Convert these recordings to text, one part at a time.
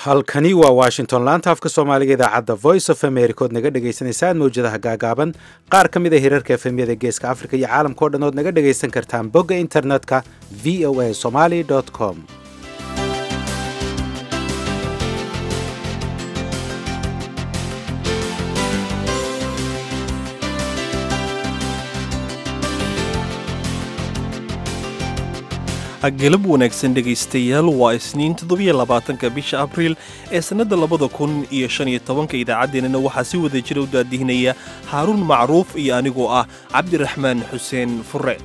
halkani waa washington laanta afka soomaaliga idaacadda voice of america ood naga dhagaysanaysaan mawjadaha gaagaaban qaar ka mid a hirarka efemyada geeska africa iyo caalamka o dhan ood naga dhagaysan kartaan bogga internetka v o a somaly com galab wanaagsan dhegaystayaal waa isniin toddobiyo labaatanka bisha abriil ee sannadda labada kun iyo shan iyo tobanka idaacaddeenana waxaa si wada jira u daadihinaya haaruun macruuf iyo anigoo ah cabdiraxmaan xuseen fure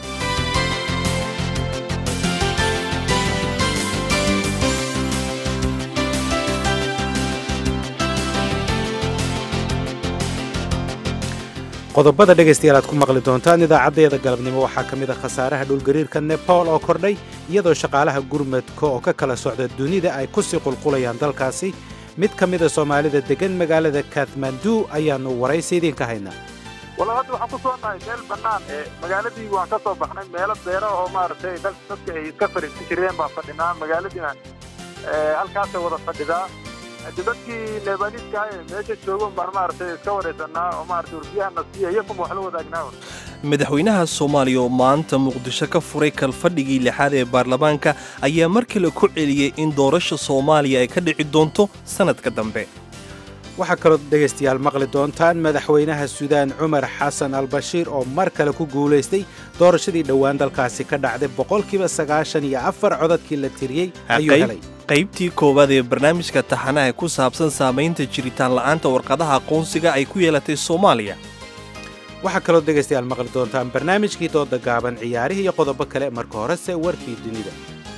qodobada dhegaystayaal aad ku maqli doontaan idaacaddeeda galabnimo waxaa ka mid a khasaaraha dhulgariirka nepal oo kordhay iyadoo shaqaalaha gurmadka oo ka kala socda dunida ay ku sii qulqulayaan dalkaasi mid ka mida soomaalida deggan magaalada kathmandu ayaannu waraysi idiinka haynaa walla hadda waxaan ku soo nahay meel bannaan ee magaaladii waan ka soo baxnay meelo beero oo maaragtay dadka ay iska fadhiisan jireen baan fadhinaa magaaladiina halkaasay wada fadhidaa dadkii leebaniiska ah ee meesha joogan baan maaragtay iska waraysanaa oo maaragtay warbiyahana siiya iyakuma wax la wadaagnaa madaxweynaha soomaaliya oo maanta muqdisho ka furay kalfadhigii lixaad ee baarlamaanka ayaa mar kale ku celiyey in doorasha soomaaliya ay ka dhici doonto sannadka dambe waxaa kaloo dhegaystayaal maqli doontaan madaxweynaha suudaan cumar xasan albashiir oo mar kale ku guulaystay doorashadii dhowaan dalkaasi ka dhacday boqolkiiba sagaashan iyo afar codadkii la tiriyey ayuu helay qaybtii koowaad ee barnaamijka taxanaha ku saabsan saamaynta jiritaan la'aanta warqadaha aqoonsiga ay ku yeelatay soomaaliya waxaa kaloo dhegaystayaal maqli doontaan barnaamijkii dooda gaaban ciyaarihii iyo qodobo kale marka horese warkii dunida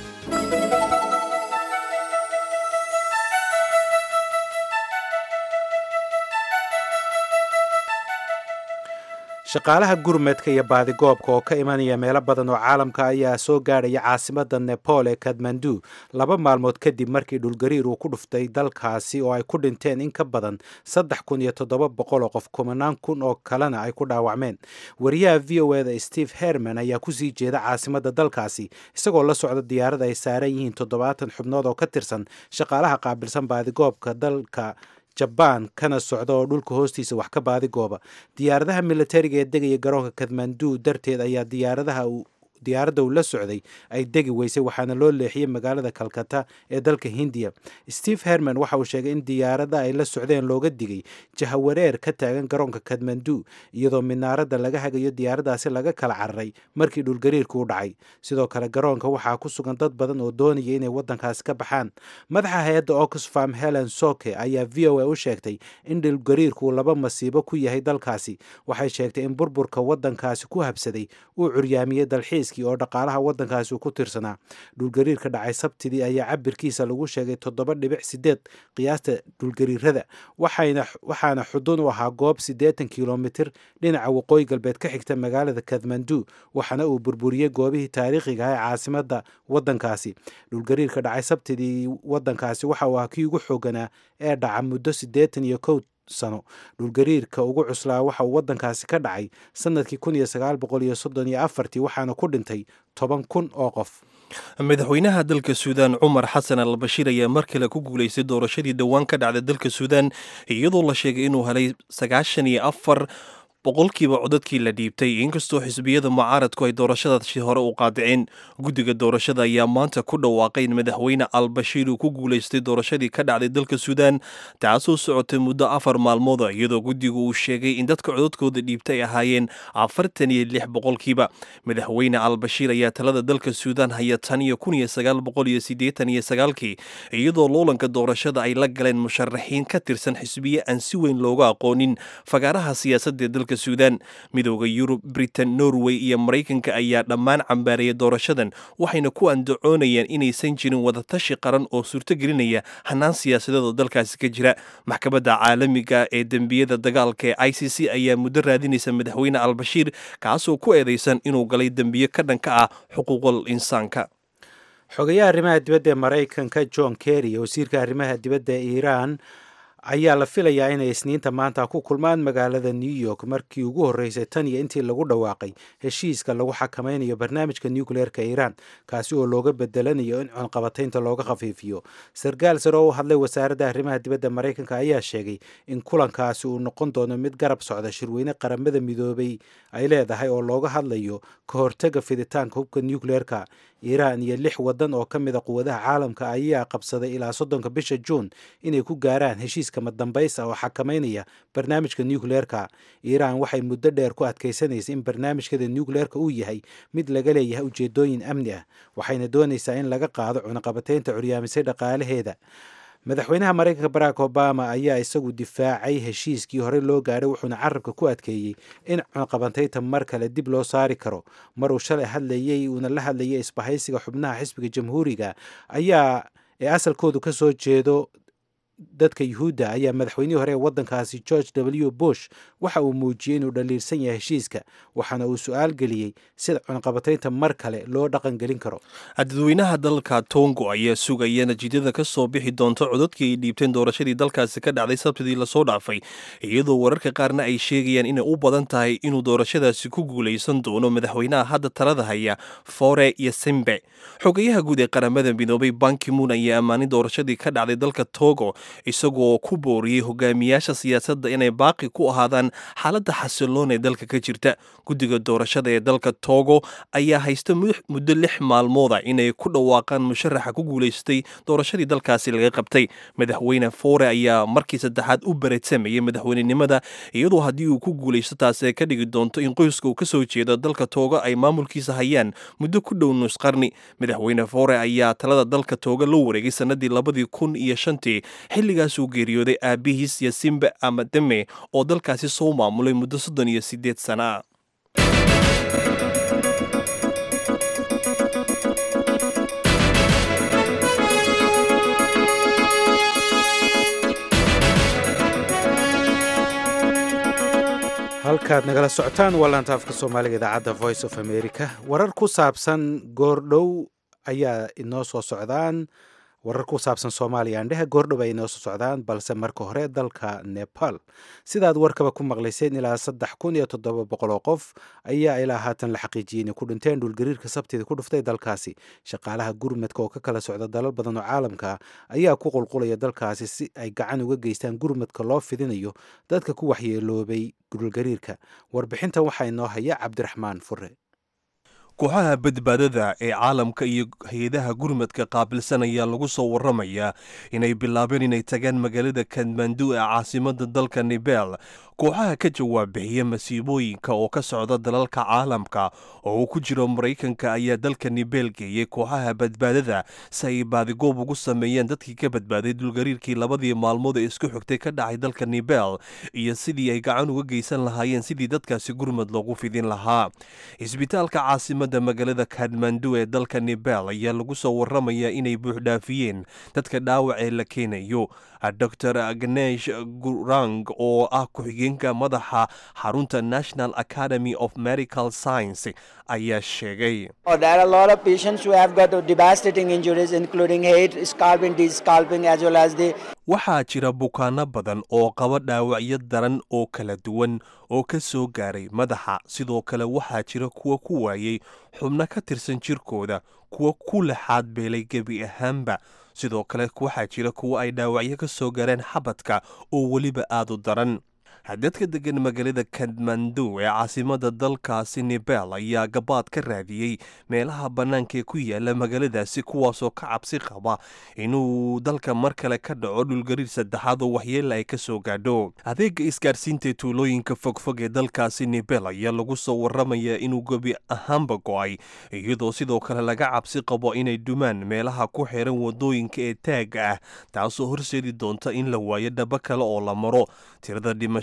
shaqaalaha gurmadka iyo baadigoobka oo ka imanaya meelo badan oo caalamka ayaa soo gaadhaya caasimadda nepal ee kadmandu laba maalmood kadib markii dhulgariir uu ku dhuftay dalkaasi oo ay ku dhinteen in ka badan saddex kun iyo toddoba boqol oo qof kumanaan kun oo kalena ay ku dhaawacmeen wariyaha v o eda steve herman ayaa kusii jeeda caasimadda dalkaasi isagoo la socda diyaarada ay saaran yihiin toddobaatan xubnood oo ka tirsan shaqaalaha qaabilsan baadigoobka dalka jabaan kana socda oo dhulka hoostiisa wax ka baadigooba diyaaradaha militariga ee degaya garoonka kathmandu darteed ayaa diyaaradaha diyaaradda uu la socday ay degi weysay waxaana loo leexiyey magaalada kalkata ee dalka hindiya steve herman waxa uu sheegay in diyaarada ay la socdeen looga digay jahawareer ka taagan garoonka kathmandu iyadoo minaaradda laga hagayo diyaaradaasi laga kala cararay markii dhulgariirku u dhacay sidoo kale garoonka waxaa ku sugan dad badan oo doonaya inay waddankaasi ka baxaan madaxa hay-adda oxfam helen soke ayaa v o a u sheegtay in dhulgariirku laba masiibo ku yahay dalkaasi waxay sheegtay in burburka waddankaasi ku habsaday uu curyaamiyey dalxiis oo dhaqaalaha waddankaasi uu ku tirsanaa dhulgariirka dhacay sabtidii ayaa cabirkiisa lagu sheegay toddoba dhibic sideed qiyaasta dhulgariirada waxaana xudun u ahaa goob siddeetan kilomitir dhinaca waqooyi galbeed ka xigta magaalada kathmandu waxaana uu burburiyey goobihii taariikhiga ah ee caasimadda waddankaasi dhulgariirka dhacay sabtidii waddankaasi waxa uu ahaa kii ugu xooganaa ee dhaca muddo siddeetan iyo kow sano dhulgariirka ugu cuslaa waxa uu waddankaasi ka dhacay sannadkii kun iyo sagaal boqol iyo soddon iyo afartii waxaana ku dhintay toban kun oo qof madaxweynaha dalka suudaan cumar xasan al bashiir ayaa mar kale ku guulaystay doorashadii dhowaan ka dhacday dalka suudaan iyadoo la sheegay inuu helay sagaashan iyo afar boqolkiiba codadkii la dhiibtay inkastoo xisbiyada mucaaradku ay doorashadaasi hore u qaadiceen guddiga doorashada ayaa maanta ku dhawaaqay in madaxweyne albashiir uu ku guulaystay doorashadii ka dhacday dalka suudaan taasoo socotay muddo afar maalmooda iyadoo guddigu uu sheegay in dadka codadkooda dhiibtay ay ahaayeen afartan iyo lix boqolkiiba madaxweyne albashiir ayaa talada dalka suudaan haya tan iyo kun iyo sagaal boqol iyo siddeetan iyo sagaalkii iyadoo loolanka doorashada ay la galeen musharaxiin ka tirsan xisbiye aan si weyn looga aqoonin fagaaraha siyaasadda dalka suudaan midooda yurub britain norway iyo maraykanka ayaa dhammaan cambaaraya doorashadan waxayna ku andacoonayaan inaysan jirin wadatashi qaran oo suurtogelinaya hanaan siyaasadeed oo dalkaasi ka jira maxkamadda caalamiga ee dembiyada dagaalka ee i c c ayaa muddo raadinaysa madaxweyne albashiir kaasoo ku eedaysan inuu galay dembiye ka dhanka ah xuquuqul insaanka xogayaha arrimaha dibadda ee maraykanka john kerry wasiirka arrimaha dibadda ee iiraan ayaa la filayaa inay isniinta maanta ku kulmaan magaalada new york markii ugu horreysay tan iyo intii lagu dhawaaqay heshiiska lagu xakamaynayo barnaamijka nucleerka iiraan kaasi oo looga bedelanayo in cunqabataynta looga khafiifiyo sarkaal sare oo u hadlay wasaaradda arrimaha dibadda maraykanka ayaa sheegay in kulankaasi uu noqon doono mid garab socda shirweyne qaramada midoobay ay leedahay oo looga hadlayo ka hortaga fiditaanka hubka nucleerka iiraan iyo lix waddan oo ka mid a quwadaha caalamka ayaa qabsaday ilaa soddonka bisha juun inay ku gaaraan heshiiska madambays ah oo xakamaynaya barnaamijka nucleerka iiraan waxay muddo dheer ku adkaysanaysay in barnaamijkeeda nucleerka uu yahay mid laga leeyahay ujeedooyin amni ah waxayna doonaysaa in laga qaado cunaqabataynta curyaamisay dhaqaalaheeda madaxweynaha maraykanka barack obama ayaa isagu difaacay heshiiskii horey loo gaadhay wuxuuna carabka ku adkeeyey in cunaqabataynta mar kale dib loo saari karo maruu shalay hadlayey uuna la hadlayay isbahaysiga xubnaha xisbiga jamhuuriga ayaa ee asalkoodu ka soo jeedo dadka yuhuudda ayaa madaxweynihii hore ee waddankaasi george w bush waxa uu muujiyey inuu dhaliilsan yahay heshiiska waxaana uu su-aal geliyey sida cunaqabataynta mar kale loo dhaqan gelin karo dadweynaha dalka tongo ayaa sugaya natiijada ka soo bixi doonta codadkii ay dhiibteen doorashadii dalkaasi ka dhacday sabtidii lasoo dhaafay iyadoo wararka qaarna ay sheegayaan inay u badan tahay inuu doorashadaasi ku guulaysan doono madaxweynaha hadda talada haya fore iyo simbe xogayaha guud ee qaramada midoobay bankimuun ayaa ammaanay doorashadii ka dhacday dalka togo isagoo ku booriyey hogaamiyaasha siyaasadda inay baaqi ku ahaadaan xaaladda xasiloon ee dalka ka jirta guddiga doorashada ee dalka togo ayaa haysta muddo lix maalmooda inay ku dhawaaqaan musharaxa ku guulaystay doorashadii dalkaasi laga qabtay madaxweyne fore ayaa markii saddexaad u bareedsamayay madaxweynenimada iyadoo haddii uu ku guulaysto taasi ay ka dhigi doonto in qoyska uu ka soo jeedo dalka togo ay maamulkiisa hayaan muddo ku dhow nus qarni madaxweyne fore ayaa talada dalka togo la wareegay sanadii labadii kun iyo shantii xilligaas uu geeriyooday aabihiis yasimbe amademe oo dalkaasi soo maamulay muddo soddon iyo siddeed sana ah halkaad nagala socotaan waa laanta afka soomaaliga idaacadda voice of america warar ku saabsan goordhow ayaa inoo soo socdaan warar ku saabsan soomaaliya andhehe goordhow ay inoo soo socdaan balse marka hore dalka nepal sidaad warkaba ku maqlayseen ilaa saddex kun iyo toddoba boqol oo qof ayaa ilaa haatan la xaqiijiyey inay ku dhinteen dhulgariirka sabtida ku dhuftay dalkaasi shaqaalaha gurmadka oo ka kala socda dalal badan oo caalamka ayaa ku qulqulaya dalkaasi si ay gacan uga geystaan gurmadka loo fidinayo dadka ku waxyeeloobay dhulgariirka warbixintan waxaa inoo haya cabdiraxmaan fure kooxaha badbaadada ee caalamka iyo hay-adaha gurmadka qaabilsan ayaa lagu soo waramayaa inay bilaabeen inay tagaan magaalada kadmandu ee caasimada dalka nebel kooxaha ka jawaab bixiya masiibooyinka oo ka socda dalalka caalamka oo uu ku jiro maraykanka ayaa dalka nebel geeyey kooxaha badbaadada si ay baadigoob ugu sameeyeen dadkii ka badbaaday dulgariirkii labadii maalmood ee isku xigtay ka dhacay dalka nebel iyo sidii ay gacan uga geysan lahaayeen sidii dadkaasi gurmad loogu fidin lahaa isbitaalka caasimada magaalada kadmandu ee dalka nebel ayaa lagu soo waramayaa inay buuxdhaafiyeen dadka dhaawac ee la keenayo dor agnesh gurang oo ah ku-xigeenka madaxa xarunta national academy of medical science ayaa sheegay waxaa jira bukaano badan oo qaba dhaawacyo daran oo kala duwan oo ka soo gaaray madaxa sidoo kale waxaa jira kuwa ku waayey xubno ka tirsan jirkooda kuwa ku laxaad beelay gebi ahaanba sidoo kale waxaa jira kuwa ay dhaawacyo ka soo gaareen xabadka oo weliba aada u daran dadka degan magaalada kadmandu ee caasimada dalkaasi nebel ayaa gabaad ka raadiyey meelaha bannaanka ee ku yaala magaaladaasi kuwaasoo ka cabsi qaba inuu dalka mar kale ka dhaco dhulgariir saddexaad oo waxyeela ay ka soo gaadho adeega isgaarsiinta ee tuulooyinka fogfog ee dalkaasi nebel ayaa lagu soo waramayaa inuu gebi ahaanba go-ay iyadoo sidoo kale laga cabsi qabo inay dumaan meelaha ku xiran wadooyinka ee taaga ah taasoo horseedi doonta in la waayo dhabo kale oo la maro tirada dhimasho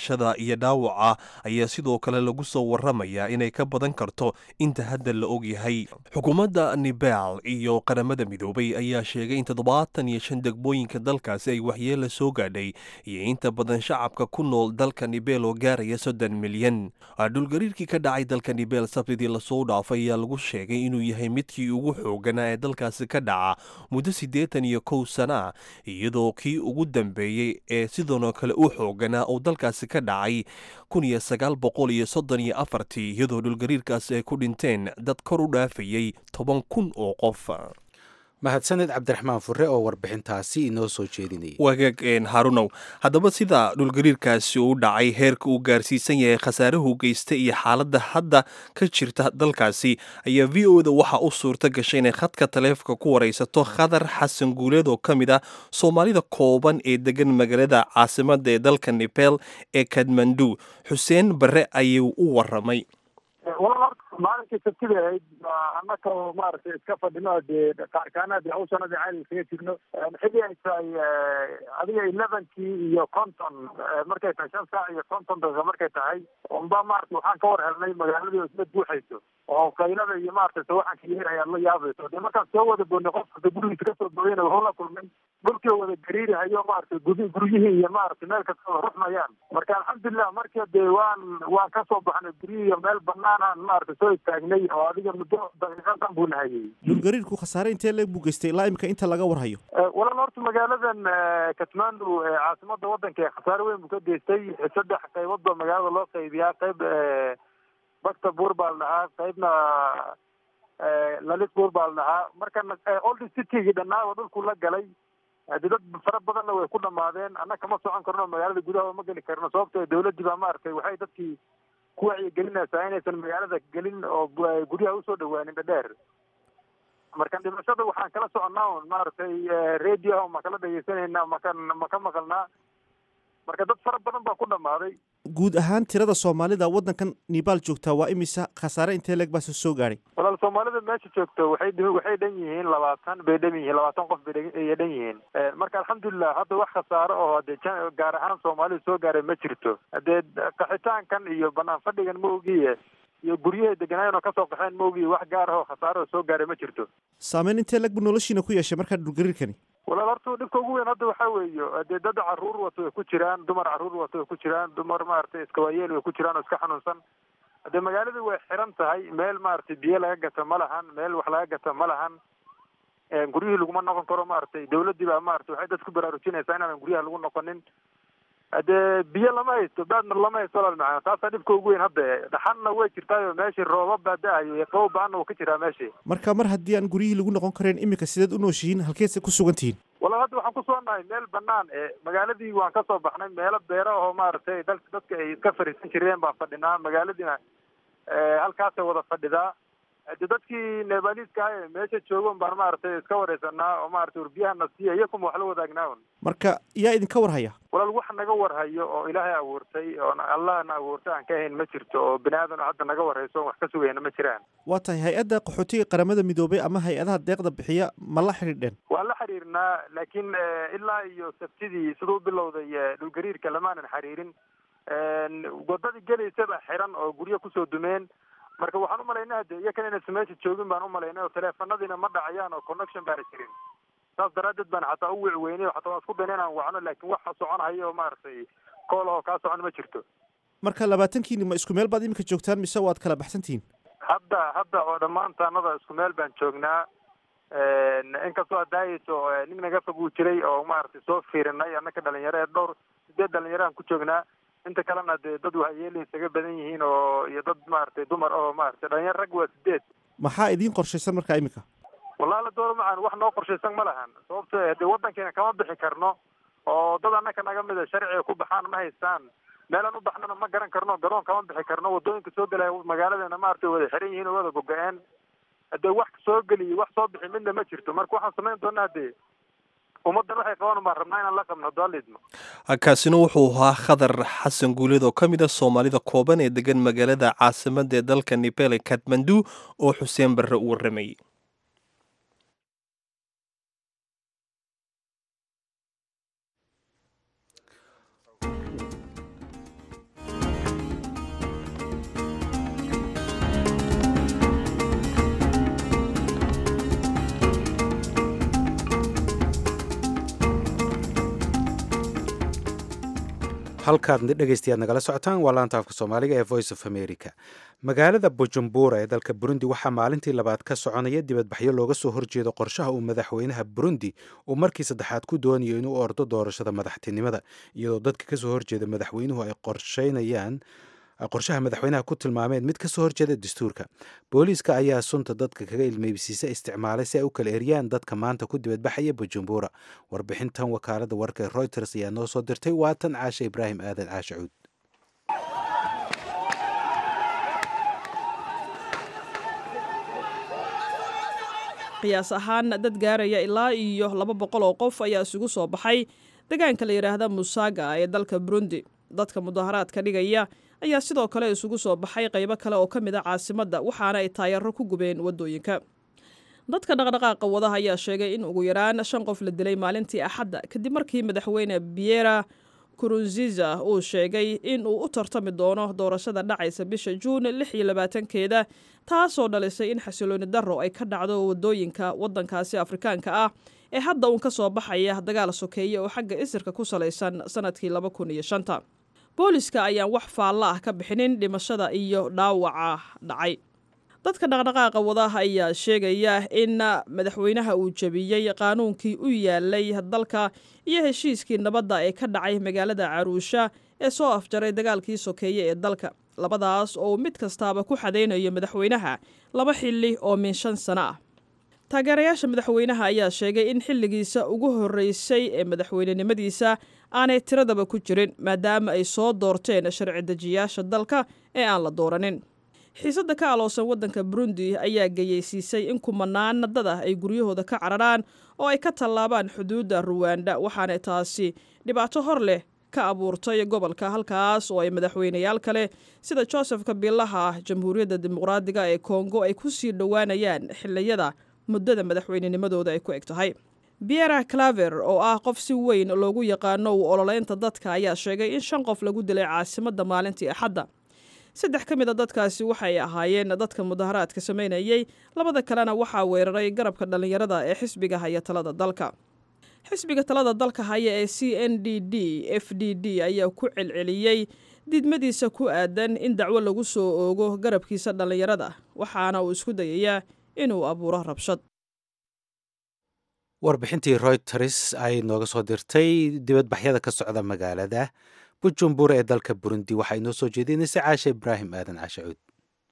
dhimashada iyo dhaawaca ayaa sidoo kale lagu soo waramayaa inay ka badan karto inta hadda la ogyahay xukuumadda nibal iyo qaramada midoobay ayaa sheegay in toddobaatan iyo shan degmooyinka dalkaasi ay waxyeela soo gaadhay iyo inta badan shacabka ku nool dalka nibel oo gaaraya soddon milyan dhulgariirkii ka dhacay dalka nibel sabtidii lasoo dhaafay ayaa lagu sheegay inuu yahay midkii ugu xooganaa ee dalkaasi ka dhaca muddo siddeetan iyo kow sana iyadoo kii ugu dambeeyey ee sidoonoo kale u xooganaa oo dalkaasi ka dhacay kun iyo sagaal boqol iyo soddon iyo afartii iyadoo dhulgariirkaasi ay ku dhinteen dad kor u dhaafayey toban kun oo qof mahadsaned cabdiraxmaan fure oo warbixintaasi inoo soo jeedinayay wagaag harunow haddaba sida dhulgariirkaasi uu dhacay heerka uu gaarsiisan yahay khasaaruhu geysta iyo xaaladda hadda ka jirta dalkaasi ayaa v o da waxaa u suurta gashay inay khadka taleefonka ku waraysato khadar xasan guuleed oo ka mid ah soomaalida kooban ee degan magaalada caasimadda ee dalka nepel ee kadmandu xuseen barre ayuu u waramay maalinkii sabtida ahayd annaka oo maaragtay iska fadhino dee qaarkaana dee hawshana dee caali iskaga jirno xilli ay tahay adiga elevenkii iyo conton markay tahay shan saac iyo conton daqiiqa markay tahay unba maarata waxaan ka war helnay magaaladii oo isla buuxayso oo qaylada iyo maaragtay sawaxanka yeer ayaad la yaabayso dee markaan soo wada boodnay qof kasta gurigiisa kasoo booyana wuxuu la kulmay dhulkii wada gariirahayo maaragtay gudi guryihii iyo maaragtay meel kasta wada ruxmayaan marka alxamdulilah marka dee waan waan kasoo baxnay guryihii iyo meel banaanaan maaragtay soo istaagnay oo adiga muddo daqiiqadan buu nahayay dhulgariirku khasaare intee leeg buu geystay ilaa imika inta laga warhayo walaal horta magaaladan katmandu ee caasimada wadanka ee khasaare weyn buu ka geystay saddex qaybood baa magaalada loo qaybiyaa qayb bakta buur baa la dhahaa qaybna lalit buur baa la dhahaa markana old citygii dhannaawa dhulku la galay hadi dad fara badanna way ku dhamaadeen annaga kama socon karno magaalada gudaha ma geli karno sababto dawladdii baa maaragtay waxay dadkii ku wacyigelinaysaa inaysan magaalada gelin oo guryaha usoo dhawaanin dhadheer marka dhimashada waxaan kala soconnaa un maaragtay radio ma kala dhegeysanayna maka ma ka maqalnaa marka dad fara badan baa ku dhamaaday guud ahaan tirada soomaalida waddankan nibaal joogtaa waa imisa khasaare intee leeg baa soo gaadhay walaal soomaalida meesha joogto waxay waxay dhan yihiin labaatan bay dhan yihiin labaatan qof bay dhan yihiin marka alxamdulilah hadda wax khasaaro oo hade gaar ahaan soomaalida soo gaaray ma jirto hadee qaxitaankan iyo banaan fadhigan ma ogiye iyo guryahay deganaayeen oo kasoo qaxeen ma ogiye wax gaar ah oo khasaaro oo soo gaaray ma jirto saameyn intee leeg buu noloshiina ku yeeshay markaa dhulgariirkani walaal horta dhibka ugu weyn hadda waxaa weeyo dee dad caruur wato way ku jiraan dumar caruur wato way ku jiraan dumar maaragtay iska waayeel way ku jiraan oo iska xanuunsan dee magaaladii way xiran tahay meel maaragtay biyo laga gata ma lahan meel wax laga gata ma lahan guryihii laguma noqon karo maaragtay dawladdii baa maaragtay waxay dadku baraarujinaysaa inaanan guryaha lagu noqonin dee biyo lama haysto baadna lama haysto walaal macana taasaa dhibka ugu weyn hadda dhaxanna way jirtaayo meeshii roobab baa da-ayo iyo qabow ba-anna wuu ka jiraa meeshii marka mar haddii aan guryihii lagu noqon karayn iminka sideed u nooshihiin halkeedse ku sugan tihiin walaal hadda waxaan kusoo nahay meel banaan ee magaaladii waan kasoo baxnay meelo beera oo maaragtay dal dadka ay iska fariisan jireen baan fadhinaa magaaladiina halkaasay wada fadhidaa de dadkii nebaliiska ah ee meesha joogon baan maaragtay iska wareysanaa oo maaragtay warbiyahana siiya iyo kuma wax la wadaagnaa un marka yaa idinka warhaya walaal wax naga warhayo oo ilaahay abuurtay oo allahna abuurtay aan ka ahayn ma jirto oo bini aadan hadda naga warhayso wax ka sugayna ma jiraan waa tahay hay-adda qaxootiga qaramada midoobay ama hay-adaha deeqda bixiya ma la xidhiidheen waan la xiriirnaa laakiin ilaa iyo sabtidii siduu bilowday dhulgariirka lamaanan xiriirin wadadii gelaysaba xiran oo guryo kusoo dumeen marka waxaan umalaynaa hade iyakan inaysan meesha joogin baan umalaynay oo teleefanadiina ma dhacayaan oo connection baana jirin saas daraadeed baan xataa u wici weynay o xataa waan isku dayna inaan wacno laakiin wax soconhayo oo maaragtay kool oo kaa socon ma jirto marka labaatankiini ma isku meel baad iminka joogtaan mise waad kala baxsantihiin hadda hadda oo dhammaantaanada isku meel baan joognaa inkastoo adaayeyso nin naga fog uu jiray oo maaragtay soo fiirinay annaka dhalinyaro ee dhowr sideed dhalinyaraan ku joognaa inta kalena dee dad waxyeelay isaga badan yihiin oo iyo dad maaragtay dumar oo maaragtay dhalinyaro rag waa sideed maxaa idiin qorshaysan markaa iminka wallahi doora macaan wax noo qorshaysan ma lahan sababto dee waddankeena kama bixi karno oo dad annaka naga mida sharciga ku baxaan ma haystaan meelaan u baxnana ma garan karno garoon kama bixi karno waddooyinka soo gelaya magaaladeena maaragtay wada xiran yihiin oo wada gogo-een hadee wax soo geliyo wax soo bixi midna ma jirto marka waxaan samayn doonaa hadee ummaddan waxay qabaan baan rabnaa inaan la qabno hadaalidmo kaasina wuxuu ahaa khadar xasan guuleed oo ka mid ah soomaalida kooban ee degan magaalada caasimadda ee dalka nepal ee katmandu oo xuseen barre u warramayay halkaad dhegaystayaad nagala socotaan waa laanta afka soomaaliga ee voice of america magaalada bujumbura ee dalka burundi waxaa maalintii labaad ka soconaya dibadbaxyo looga soo horjeedo qorshaha uu madaxweynaha burundi uu markii saddexaad ku doonayo inuu ordo doorashada madaxtinimada iyadoo dadka kasoo horjeeda madaxweynuhu ay qorsheynayaan qorshaha madaxweynaha ku tilmaameen mid kasoo horjeeda dastuurka booliiska ayaa sunta dadka kaga ilmeybsiisa isticmaalay si ay u kala eriyaan dadka maanta ku dibadbaxaya bujumbura warbixintan wakaalada warka ee reuters ayaa noo soo dirtay waatan caashe ibraahim aadan caashe cuud qiyaas ahaan dad gaaraya ilaa iyo laba boqol oo qof ayaa isugu soo baxay deegaanka la yidhaahda musaga ee dalka burundi dadka mudaharaadka dhigaya ayaa sidoo kale isugu soo baxay qaybo kale oo ka mid a caasimadda waxaana ay taayaro ku gubeen waddooyinka dadka dhaqdhaqaaqa wadaha ayaa sheegay in ugu yaraan shan qof la dilay maalintii axadda kadib markii madaxweyne biera kurunziza uu sheegay in uu u tartami doono doorashada dhacaysa bisha juun lix iyo labaatankeeda taasoo dhalisay in xasilooni darro ay ka dhacdo waddooyinka waddankaasi afrikaanka ah ee hadda uun ka soo baxaya dagaal sokeeye oo xagga isirka ku salaysan sannadkii laba kun iyo shanta booliska ayaan wax faalla ah ka bixinin dhimashada iyo dhaawaca dhacay dadka dhaqdhaqaaqa wadaha ayaa sheegaya in madaxweynaha uu jebiyey qaanuunkii u yaalay dalka iyo heshiiskii nabadda ee ka dhacay magaalada caruusha ee soo afjaray dagaalkii sokeeye ee dalka labadaas oo mid kastaaba ku xadaynayo madaxweynaha laba xilli oo min shan sano ah taageerayaasha madaxweynaha ayaa sheegay in xilligiisa ugu horreysay ee madaxweynenimadiisa aanay tiradaba ku jirin maadaama ay soo doorteen sharci dejiyaasha dalka ee aan la dooranin xiisadda ka aloosan waddanka burundi ayaa geyeysiisay in kumanaan dad ah ay guryahooda ka cararaan oo ay ka tallaabaan xuduudda ruwanda waxaana taasi dhibaato hor leh ka abuurtay gobolka halkaas oo ay madaxweyneyaal kale sida joseph kabilaha jamhuuriyadda dimuqraadiga ee kongo ay ku sii dhowaanayaan xiliyada muddada madaxweynenimadooda ay ku eg tahay biera claver oo ah qof si weyn loogu yaqaano u ololeynta dadka ayaa sheegay in shan qof lagu dilay caasimadda maalintii axadda saddex ka mid a dadkaasi waxay ahaayeen dadka mudaharaadka samaynayey labada kalena waxaa weeraray garabka dhallinyarada ee xisbiga haya talada dalka xisbiga talada dalka haya ee c n d d f d d ayaa ku celceliyey diidmadiisa ku aadan in dacwo lagu soo oogo garabkiisa dhallinyarada waxaana uu isku dayayaa inuu abuuro rabshad warbixintii reuters ay nooga soo dirtay dibadbaxyada ka socda magaalada bujumbura ee dalka burundi waxaa inoo soo jeedinaysa caashe ibraahim aadan caashe cuud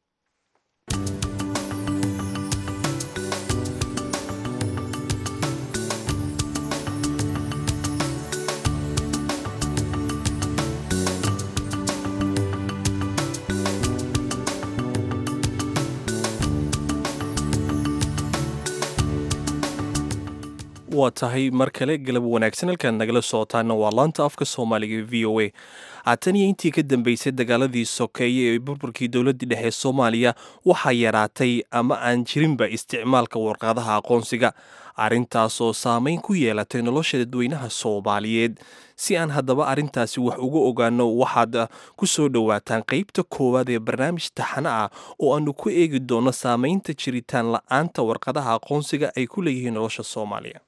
waa tahay mar kale galab wanaagsan halkaan nagala socotaana waa laanta afka soomaaliga v o a haatan iyo intii ka dambeysay dagaaladii sokeeye ee burburkii dowladdii dhexe soomaaliya waxaa yaraatay ama aan jirinba isticmaalka warqadaha aqoonsiga arrintaasoo saameyn ku yeelatay nolosha dadweynaha soomaaliyeed si aan haddaba arrintaasi wax uga ogaano waxaad ku soo dhowaataan qeybta koowaad ee barnaamij taxano ah oo aanu ku eegi doono saameynta jiritaan la-aanta warqadaha aqoonsiga ay ku leeyihiin nolosha soomaaliya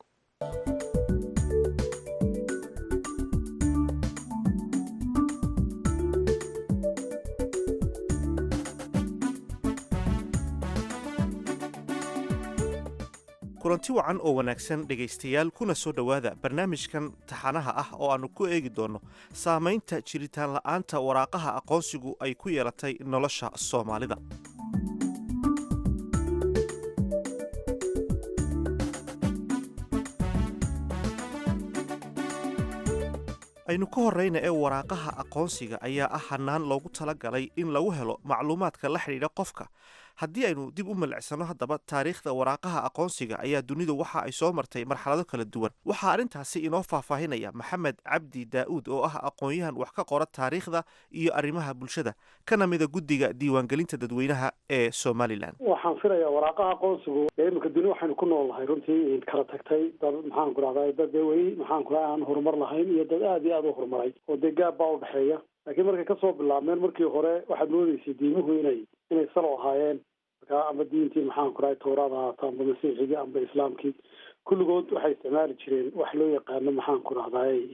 kulanti wacan oo wanaagsan dhegaystayaal kuna soo dhowaada barnaamijkan taxanaha ah oo aannu ku eegi doonno saamaynta jiritaan la'aanta waraaqaha aqoonsigu ay ku yeelatay nolosha soomaalida aynu ka horrayna ee waraaqaha aqoonsiga ayaa ah hannaan loogu tala galay in lagu helo macluumaadka la xidhiidha qofka haddii aynu dib u milicsano haddaba taariikhda waraaqaha aqoonsiga ayaa dunidu waxa ay soo martay marxalado kala duwan waxaa arrintaasi inoo faahfaahinaya maxamed cabdi daa'uud oo ah aqoon-yahan wax ka qora taariikhda iyo arrimaha bulshada kana mida guddiga diiwaangelinta dadweynaha ee somalilan waxaan filayaa waraaqaha aqoonsigu dee iminka duni waxaynu ku nool nahay runtii kala tagtay dad maxaan ku rahdaa dad dee weli maxaan ku raha aan horumar lahayn iyo dad aad iyo aad u horumaray oo dee gaab baa udhexeeya laakiin markay kasoo bilaabmeen markii hore waxaad moodeysay diimuhu inay inay salo ahaayeen markaa amba diintii maxaan ku rahay towraad ahaato amba masiixigii amba islaamkii kulligood waxay isticmaali jireen wax loo yaqaano maxaan ku rahdaay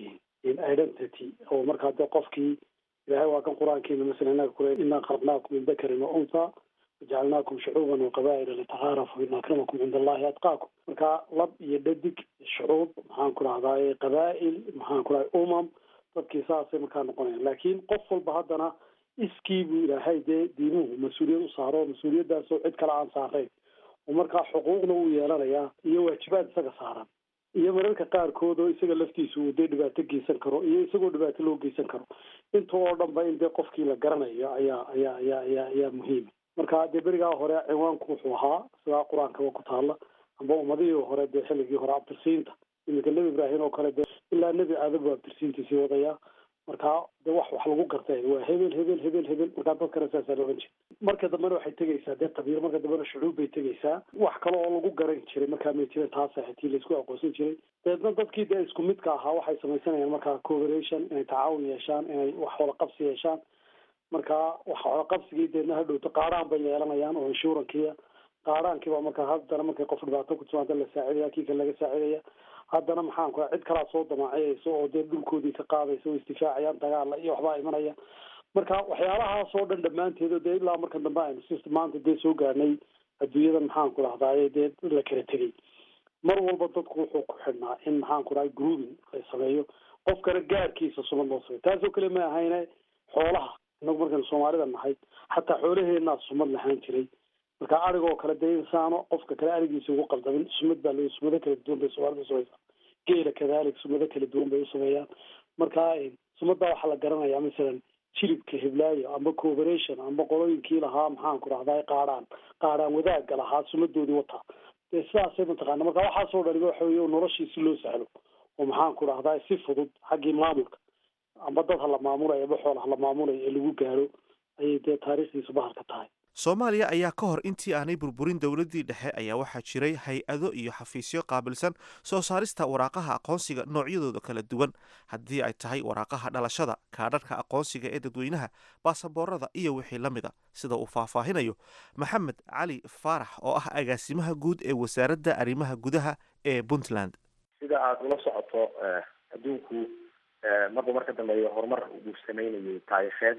identity oo markaa dee qofkii ilahay waa kan qur-aankiina masala inaga kule inaa khalaqnaakum min dakarin wa untha wajacalnaakum shucuuban waqabaa'ila litacaarafu ina akramakum cinda allahi atqaakum marka lab iyo dhadig shucuub maxaan ku rahdaa qabaa'il maxaan ku rahda umam dadkii saasay markaa noqonayan laakiin qof walba haddana iskii buu ilaahay dee diimuhu mas-uuliyad u saaro mas-uuliyaddaasoo cid kale aan saarayn oo markaa xuquuqna uu yeelanayaa iyo waajibaad isaga saaran iyo mararka qaarkood oo isaga laftiisa uu dee dhibaato geysan karo iyo isagoo dhibaato loo geysan karo inta oo dhan ba in dee qofkii la garanayo ayaa ayaa ayaa ayaa ayaa muhiima marka dee berigaa hore ciwaanku wuxuu ahaa sidaa qur-aankaba ku taala amba ummadihii hore dee xilligii hore abtirsiinta iminka nebi ibraahim oo kale dee ilaa nebi aadam buu abtirsiintiisii wadayaa marka de wax wax lagu gartay waa hebel hebel hebel hebel markaa dadkana saasaa loogan jiray marka dambena waxay tegaysaa dee qabiil marka dambena shucuub bay tegaysaa wax kale oo lagu garan jiray markaa may jirin taasa hatii laisku aqoonsan jiray deedna dadkii dee isku midka ahaa waxay samaysanayaan markaa cooperation inay tacaawun yeeshaan inay wax wada qabsi yeeshaan marka wax wada qabsigii deedna hadhowto qaadhaan bay yeelanayaan oo inshurankiya qaadhaankiiba markaa haddana markay qof dhibaato ku timaada la saacidaya kii kale laga saacidaya haddana maxaan ku cid kalaa soo damaaciyaysa oo dee dhulkoodii ka qaadaysa oo isdifaacayaan dagaala iyo waxbaa imanaya marka waxyaalahaas oo dhan dhammaanteed dee ilaa marka dambe aynu si maanta dee soo gaarnay adduunyada maxaan ku dhahdaye dee la kala tegay mar walba dadku wuxuu ku xidhnaa in maxaan ku dhahay grooving la sameeyo qofkana gaarkiisa sumad loo sameyo taasoo kale ma ahayne xoolaha inagu markaynu soomaalida nahay xataa xoolaheenaa sumad lahaan jiray marka arigoo kale dee insaano qofka kale arigiisa ugu qaldamin sumad baa le sumado kala duwan bay soomaalida usamaysaa geela kadalik sumado kala duwan bay usameeyaan marka sumaddaa waxaa la garanayaa masalan jilibka hiblaayo amba cooperation amba qolooyinkii lahaa maxaan ku rahdaa qaadhaan qaadhaan wadaagga lahaa sumadoodii wataa dee sidaasay mataqaana marka waxaasoo dhaniba waxa wey noloshii si loo sahlo oo maxaan ku rahdaa si fudud xaggii maamulka amba dad ha la maamulayo amba xool ha la maamulayo ee lagu gaaro ayay dee taariikhdiisu bahalka tahay soomaaliya ayaa ka hor intii aanay burburin dowladdii dhexe ayaa waxaa jiray hay-ado iyo xafiisyo qaabilsan soo saarista waraaqaha aqoonsiga noocyadooda kala duwan haddii ay tahay waraaqaha dhalashada kaadharhka aqoonsiga ee dadweynaha baasaboorada iyo wixii la mid a sida uu faahfaahinayo maxamed cali faarax oo ah agaasimaha guud ee wasaaradda arrimaha gudaha ee puntland sida aada ula socoto adduunku marba marka dambeeya horumar uu sameynayay taariikheed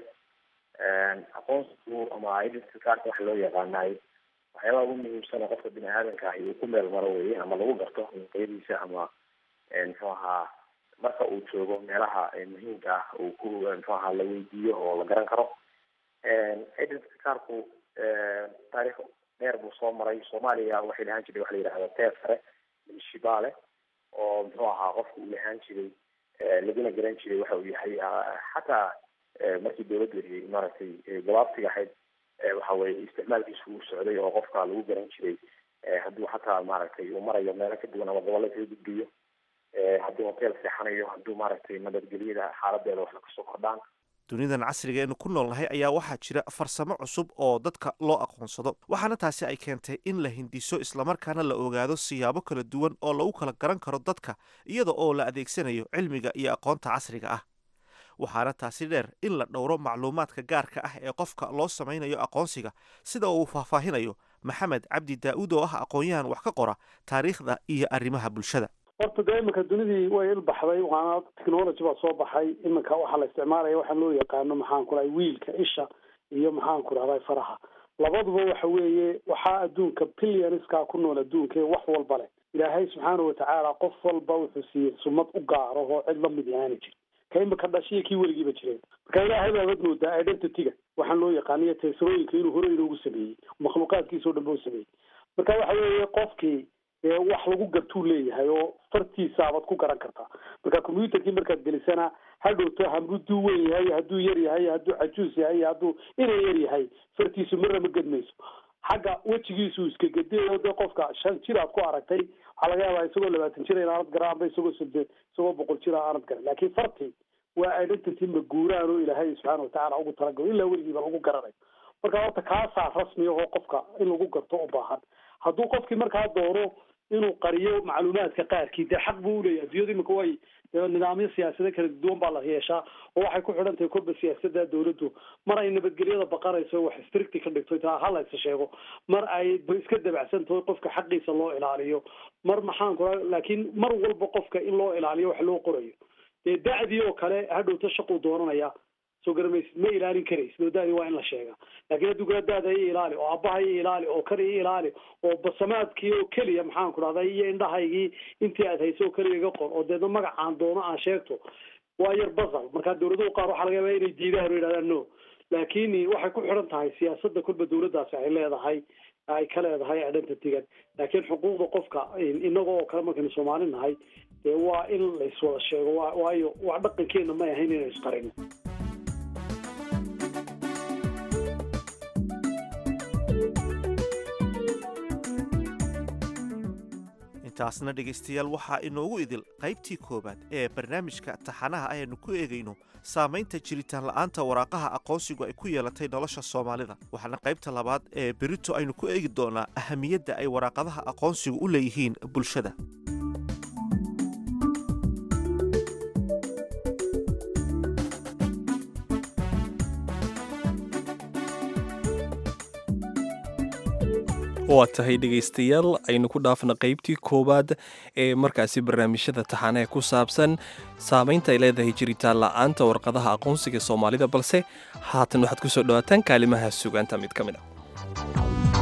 aqoonsigu ama identity cardka waxa loo yaqaanaay waxyaabaha ugu muhiimsana qofka bini aadanka ahi uu ku meel maro weye ama lagu garto qeyadiisa ama muxuu ahaa marka uu joogo meelaha muhiimka ah uu ku muxuu ahaa la weydiiyo oo la garan karo identity cardku taarikh dheer buu soo maray soomaaliya waxay lahaan jiray waxa la yidhahda teer sare shibaale oo muxuu ahaa qofka uu lahaan jiray laguna garan jiray waxa uu yahay xataa markii dawladda maaragtay gabaabtiga ahayd waxa weye isticmaalkiisu uu socday oo qofka lagu garan jiray hadduu xataa maaragtay uu marayo meelo ka duwan ama gobolla kaga gudbiyo hadduu hotel seexanayo hadduu maaragtay nabadgelyada xaaladeeda wax kasoo kordhaan dunidan casriga eenu ku noolnahay ayaa waxaa jira farsamo cusub oo dadka loo aqoonsado waxaana taasi ay keentay in la hindiso islamarkaana la ogaado siyaabo kala duwan oo lagu kala garan karo dadka iyada oo la adeegsanayo cilmiga iyo aqoonta casriga ah waxaana taasi dheer in la dhowro macluumaadka gaarka ah ee qofka loo samaynayo aqoonsiga sida uu faahfaahinayo maxamed cabdi daa-uud oo ah aqoon-yahan wax ka qora taariikhda iyo arrimaha bulshada horta dee iminka dunidii way ilbaxday waana technology baa soo baxay iminka waxaa la isticmaalaya waxaa loo yaqaano maxaan ku rahay wiilka isha iyo maxaan ku rahday faraha labaduba waxa weeye waxaa adduunka billionskaa ku nool adduunka ee wax walba leh ilaahay subxaana watacaala qof walba wuxuu siiyey sumad u gaaro oo cid lamid yahaana jir ka imika dhashiya kii weligiiba jireen marka ilaahay baabad moodaa identityga waxaan loo yaqaaniyo teesarooyinka inuu hore inoogu sameeyey makhluuqaadkiisa o dhan ba u sameeyey marka waxa weeye qofkii wax lagu gartuu leeyahay oo fartiisaabaad ku garan kartaa marka combyuterkii markaad gelisana hadhowto hadduu weyn yahay hadduu yar yahay hadduu cajuus yahay hadduu inay yar yahay fartiisu marna ma gedmayso xagga wejigiisu iska gedeyo dee qofka shan jir aad ku aragtay waxaa laga yaabaa isagoo labaatan jir in aanad garan amba isagoo sode isagoo boqol jir aanad garan laakiin farti waa identity maguuraan oo ilaahay subxaana watacaala ugu talagalo ilaa weligiiba lagu garanayo marka horta kaasaa rasmi ahoo qofka in lagu garto u baahan hadduu qofkii markaa doono inuu qariyo macluumaadka qaarkii dee xaq buu uleeyahy adduunyadu imika way nidaamyo siyaasado kala duwan baa la yeeshaa oo waxay ku xidhan tahay korba siyaasada dawladdu mar ay nabadgelyada baqanayso wax stricti ka dhigto taa halaysa sheego mar ay iska dabacsan tahay qofka xaqiisa loo ilaaliyo mar maxaan ku laakiin mar walba qofka in loo ilaaliyo wax loo qorayo dee da'dii oo kale hadhowta shaquu dooranaya soo garamaysid ma ilaalin karaysid oo da'dii waa in la sheegaa laakiin hadduu kala da'da iyo ilaali oo aabbaha iyo ilaali oo kan iyo ilaali oo basamaadkii oo keliya maxaan ku dhahday iyo indhahaygii intii aad hayso oo keliya iga qor oo deedna magacaan doono aan sheegto waa yar basal marka dawladuhu qaar waxaa laga yaabaa inay diidaan oo yidhahdaan no laakiin waxay ku xidhan tahay siyaasadda kolba dawladdaasi ay leedahay ay ka leedahay identitygan laakiin xuquuqda qofka inaga oo kale markaynu soomaali nahay dee waa in la iswada sheego wa waayo wax dhaqankeena may ahayn inaynu isqarino intaasna dhegaystayaal waxaa inoogu idil qaybtii koowaad ee barnaamijka taxanaha ayaynu ku eegayno saamaynta jiritaan la'aanta waraaqaha aqoonsigu ay ku yeelatay nolosha soomaalida waxaana qaybta labaad ee berito aynu ku eegi doonaa ahamiyadda ay waraaqadaha aqoonsigu u leeyihiin bulshada waa tahay dhegaystayaal aynu ku dhaafna qaybtii koowaad ee markaasi barnaamijyada taxaanaha ku saabsan saamaynta ay leedahay jiritaan la'aanta warqadaha aqoonsiga soomaalida balse haatan waxaad ku soo dhowaataan kaalimaha sugaanta mid ka mid a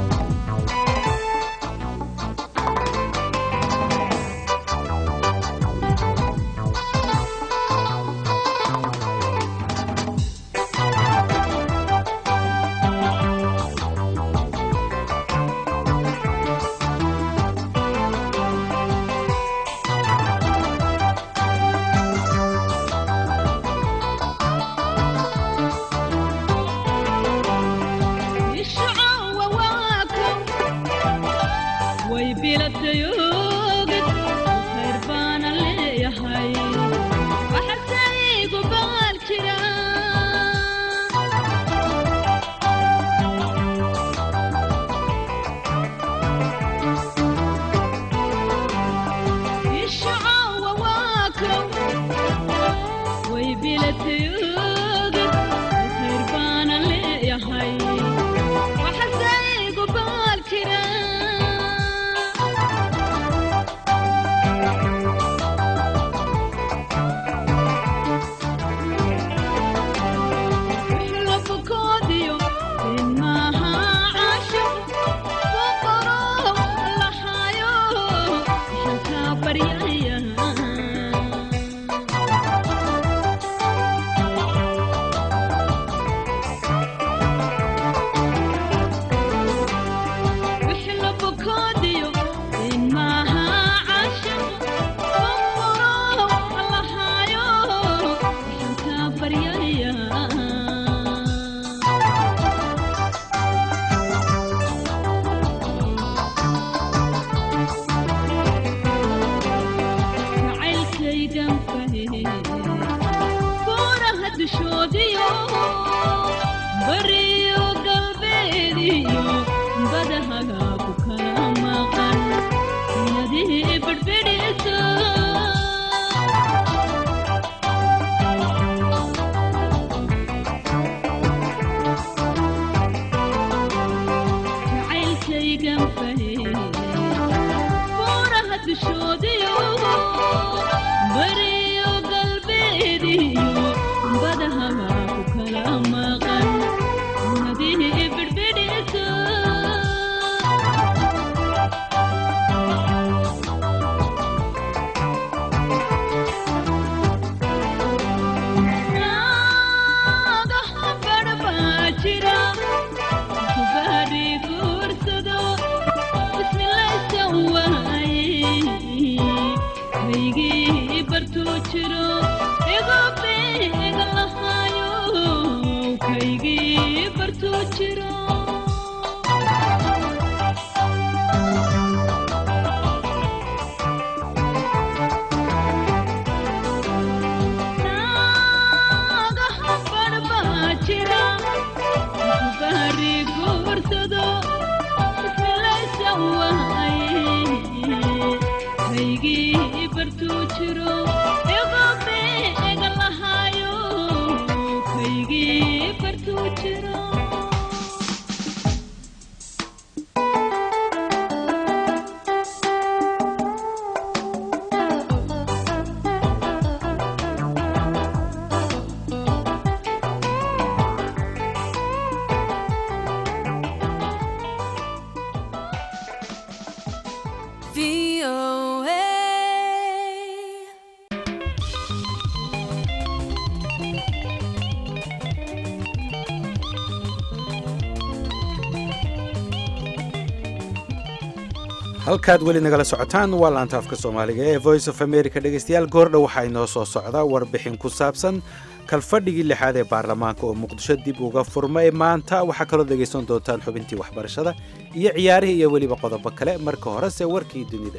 halkaad weli nagala socotaan waa laanta afka soomaaliga ee voice of america dhegeystayaal goordhow waxaa inoo soo socda warbixin ku saabsan kalfadhigii lixaad ee baarlamaanka oo muqdisho dib uga furmay maanta waxaa kaloo dhegaysan doontaan xubintii waxbarashada iyo ciyaarihii iyo weliba qodobo kale marka horese warkii dunida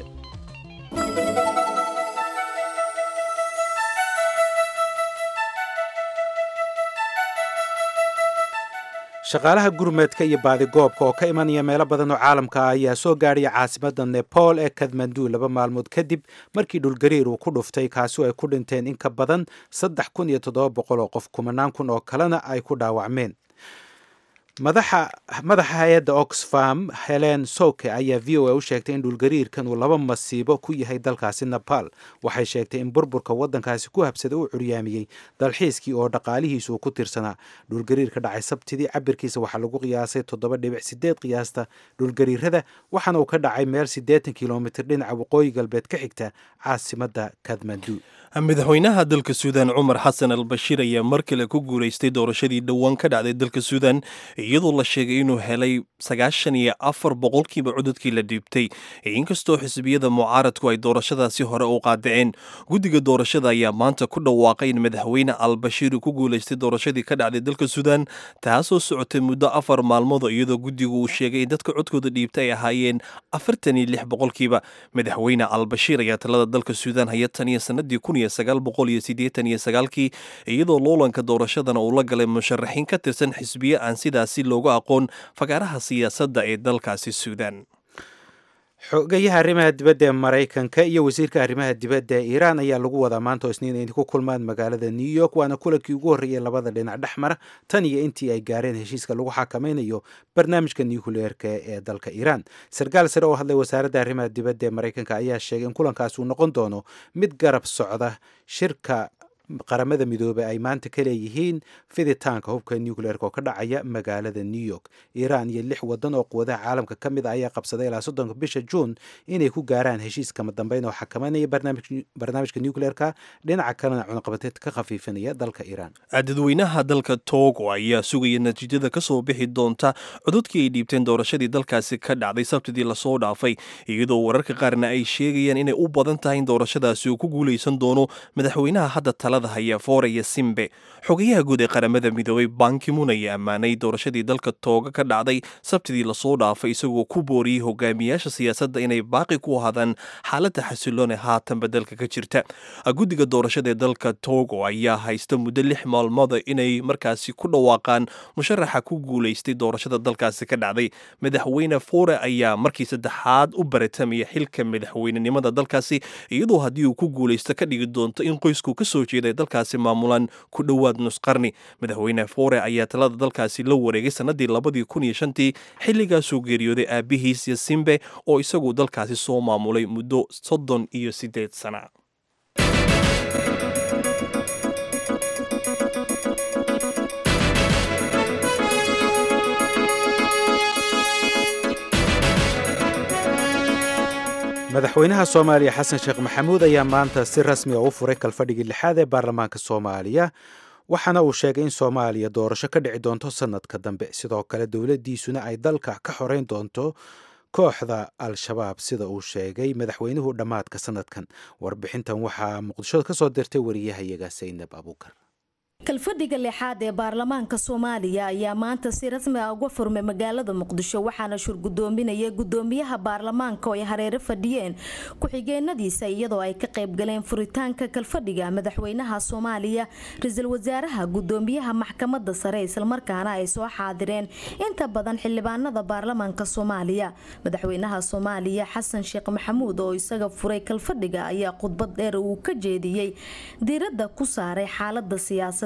shaqaalaha gurmeedka iyo baadigoobka oo ka imanaya meelo badan oo caalamka ah ayaa soo gaadhaya caasimadda nepal ee kathmandu laba maalmood kadib markii dhulgariir uu ku dhuftay kaasi ay ku dhinteen in ka badan saddex kun iyo toddoba boqol oo qof kumanaan kun oo kalena ay ku dhaawacmeen madaxa madaxa hay-adda oxfam helen soke ayaa v o a u sheegtay in dhulgariirkan uu laba masiibo ku yahay dalkaasi nepal waxay sheegtay in burburka waddankaasi ku habsaday uu curyaamiyey dalxiiskii oo dhaqaalihiisu uu ku tirsanaa dhulgariirka dhacay sabtidii cabirkiisa waxaa lagu qiyaasay toddoba dhibic sideed qiyaasta dhulgariirada waxaana uu ka dhacay meel siddeetan kilomitr dhinaca waqooyi galbeed ka xigta caasimadda kathmandu madaxweynaha dalka suudan cumar xasan al bashiir ayaa mar kale ku guulaystay doorashadii dhowaan ka dhacday dalka suudan iyadoo la sheegay inuu helay sagaashan iyo afar boqolkiiba cododkii la dhiibtay inkastoo xisbiyada mucaaradku ay doorashadaasi hore u qaadaceen guddiga doorashada ayaa maanta ku dhawaaqay in madaxweyne al bashiir uu ku guulaystay doorashadii ka dhacday dalka suudan taasoo socotay muddo afar maalmood iyadoo guddigu uu sheegay in dadka codkooda dhiibtay ay ahaayeen afartan iyo lix boqolkiiba madaxweyne al bashiir ayaa talada dalka suudan haya tan iyo sanadii kun iyo sagaal boqol iyo siddeetan iyo sagaalkii iyadoo loolanka doorashadana uu la galay musharaxiin ka tirsan xisbiye aan sidaasi loogu aqoon fagaaraha siyaasadda ee dalkaasi suudan xogayaha arrimaha dibadda ee maraykanka iyo wasiirka arrimaha dibadda ee iiraan ayaa lagu wadaa maanta oo isniin ay ku kulmaan magaalada new york waana kulankii ugu horreeyay labada dhinac dhex mara tan iyo intii ay gaareen heshiiska lagu xakamaynayo barnaamijka nucleerka ee dalka iiraan sarkaal sare oo hadlay wasaaradda arrimaha dibadda ee maraykanka ayaa sheegay in kulankaas uu noqon doono mid garab socda shirka qaramada midoobey ay maanta ka leeyihiin fiditaanka hubka nucleerka oo ka dhacaya magaalada new york iiraan iyo lix wadan oo quwadaha caalamka ka mid a ayaa qabsaday ilaa soddonka bisha juun inay ku gaaraan heshiis kama dambeyn oo xakamanaya barnaamijka nucleerka dhinaca kalena cunaqabateed ka khafiifinaya dalka iiraan dadweynaha dalka togo ayaa sugaya natiijada ka soo bixi doonta cododkii ay dhiibteen doorashadii dalkaasi ka dhacday sabtidii lasoo dhaafay iyadoo wararka qaarna ay sheegayaan inay u badan tahay in doorashadaasi uu ku guulaysan doono madaxweynaha hadda talada haya fooraya simbe xogayaha guud ee qaramada midoobay bankimun ayaa ammaanay doorashadii dalka tooga ka dhacday sabtidii lasoo dhaafay isagoo ku booriyey hogaamiyaasha siyaasadda inay baaqi ku ahaadaan xaaladda xasiloon ee haatanba dalka ka jirta guddiga doorashada ee dalka togo ayaa haysta muddo lix maalmooda inay markaasi ku dhawaaqaan musharaxa ku guulaystay doorashada dalkaasi ka dhacday madaxweyne foore ayaa markii saddexaad u baratamaya xilka madaxweynenimada dalkaasi iyadoo haddii uu ku guulaysto ka dhigi doonto in qoysku ka soo jeeday dalkaasi maamulaan ku dhowaad nusqarni madaxweyne foore ayaa talada dalkaasi la wareegay sannadii labadii kun iyo shantii xilligaasuu geeriyooday aabihiis yasimbe oo isagu dalkaasi soo maamulay muddo soddon iyo siddeed sana madaxweynaha soomaaliya xasan sheekh maxamuud ayaa maanta si rasmi a u furay kalfadhigii lixaad ee baarlamaanka soomaaliya waxaana uu sheegay in soomaaliya doorasho ka dhici doonto sannadka dambe sidoo kale dowladdiisuna ay dalka ka xoreyn doonto kooxda al-shabaab sida uu sheegay madaxweynuhu dhammaadka sannadkan warbixintan waxaa muqdisho ka soo dirtay wariyahayaga saynab abuukar kalfadhiga lixaad ee baarlamaanka soomaaliya ayaa maanta si rasmi ah uga furmay magaalada muqdisho waxaana shurgudoominaya gudoomiyaha baarlamaanka oo ay hareero fadhiyeen ku-xigeenadiisa iyadoo ay ka qaybgaleen furitaanka kalfadhiga madaxweynaha soomaaliya ra-iisul wasaaraha gudoomiyaha maxkamada sare islamarkaana ay soo xaadireen inta badan xildhibaanada baarlamaanka soomaaliya madaxweynaha soomaaliya xasan sheekh maxamuud oo isaga furay kalfadhiga ayaa khudbad dheer uu ka jeediyey diiradda ku saaray xaalada siyaasada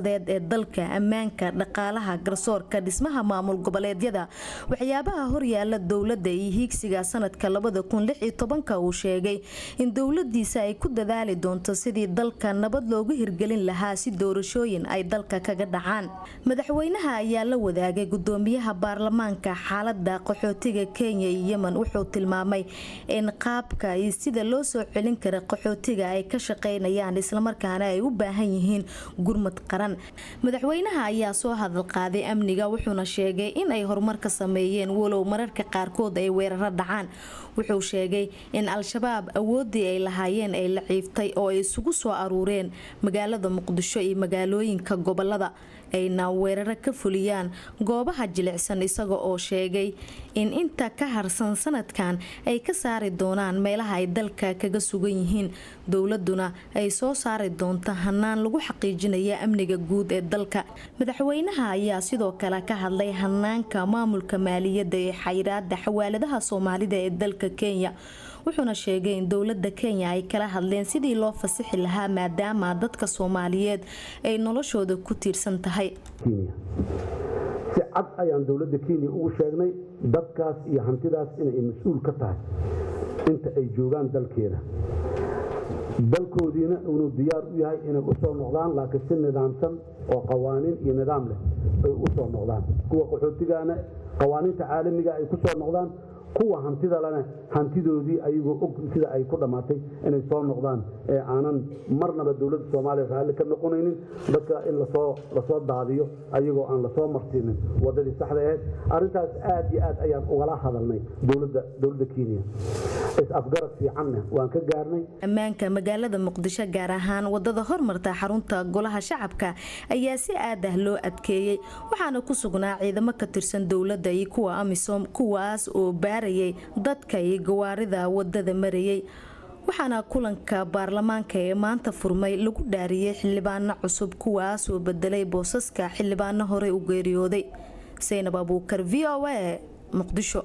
siyaasadeed ee dalka ammaanka dhaqaalaha garsoorka dhismaha maamul goboleedyada waxyaabaha horyaala dowladda iyo hiigsiga sanadka uu sheegay in dowladiisa ay ku dadaali doonto sidii dalka nabad loogu hirgelin lahaa si doorashooyin ay dalka kaga dhacaan madaxweynaha ayaa la wadaagay gudoomiyaha baarlamaanka xaalada qaxootiga kenya iyo yemen wuxuu tilmaamay in qaabka iyo sida loo soo celin kara qaxootiga ay ka shaqeynayaan islamarkaana ay u baahan yihiin gurmad qaran madaxweynaha ayaa soo hadal qaaday amniga wuxuuna sheegay in ay horumar ka sameeyeen walow mararka qaarkood ay weeraro dhacaan wuxuu sheegay in al-shabaab awoodii ay lahaayeen ay la ciiftay oo ay isugu soo aruureen magaalada muqdisho iyo magaalooyinka gobolada ayna weeraro ka fuliyaan goobaha jilicsan isaga oo sheegay in inta ka harsan sanadkan ay ka saari doonaan meelaha ay dalka kaga sugan yihiin dowladuna ay soo saari doonto hanaan lagu xaqiijinaya amniga guud ee dalka madaxweynaha ayaa sidoo kale ka hadlay hanaanka maamulka maaliyadda ee xayiraada xawaaladaha soomaalida ee dalka kenya wuxuuna sheegay in dowlada kenya ay kala hadleen sidii loo fasixi lahaa maadaama dadka soomaaliyeed ay noloshooda ku tiirsan tahay si cad ayaan dowladda kenya ugu sheegnay dadkaas iyo hantidaas inay mas-uul ka tahay inta ay joogaan dalkeeda dalkoodiina inuu diyaar u yahay inay u soo noqdaan laakiin si nidaamsan oo qawaaniin iyo nidaam leh ay u soo noqdaan kuwa qaxootigaana qawaaniinta caalamiga ay ku soo noqdaan kuwa hantida lena hantidoodii ayagoo og sida ay ku dhammaatay inay soo noqdaan ee aanan marnaba dowladda soomaaliya raalli ka noqonaynin dadka in lasoo lasoo daadiyo ayagoo aan lasoo marsiinin wadadii saxda ahayd arrintaas aad iyo aad ayaan ugala hadalnay dowladda dowladda kenya is-afgarad fiicanna waan ka gaarnay ammaanka magaalada muqdisho gaar ahaan wadada hormarta xarunta golaha shacabka ayaa si aad ah loo adkeeyey waxaana ku sugnaa ciidamo ka tirsan dowladda iyo kuwa amisom kuwaas oo baarayay dadka iyo gawaarida wadada marayay waxaana kulanka baarlamaanka ee maanta furmay lagu dhaariyey xildhibaano cusub kuwaas oo bedelay boosaska xildhibaano horey u geeriyooday saynab abuukar v o a muqdisho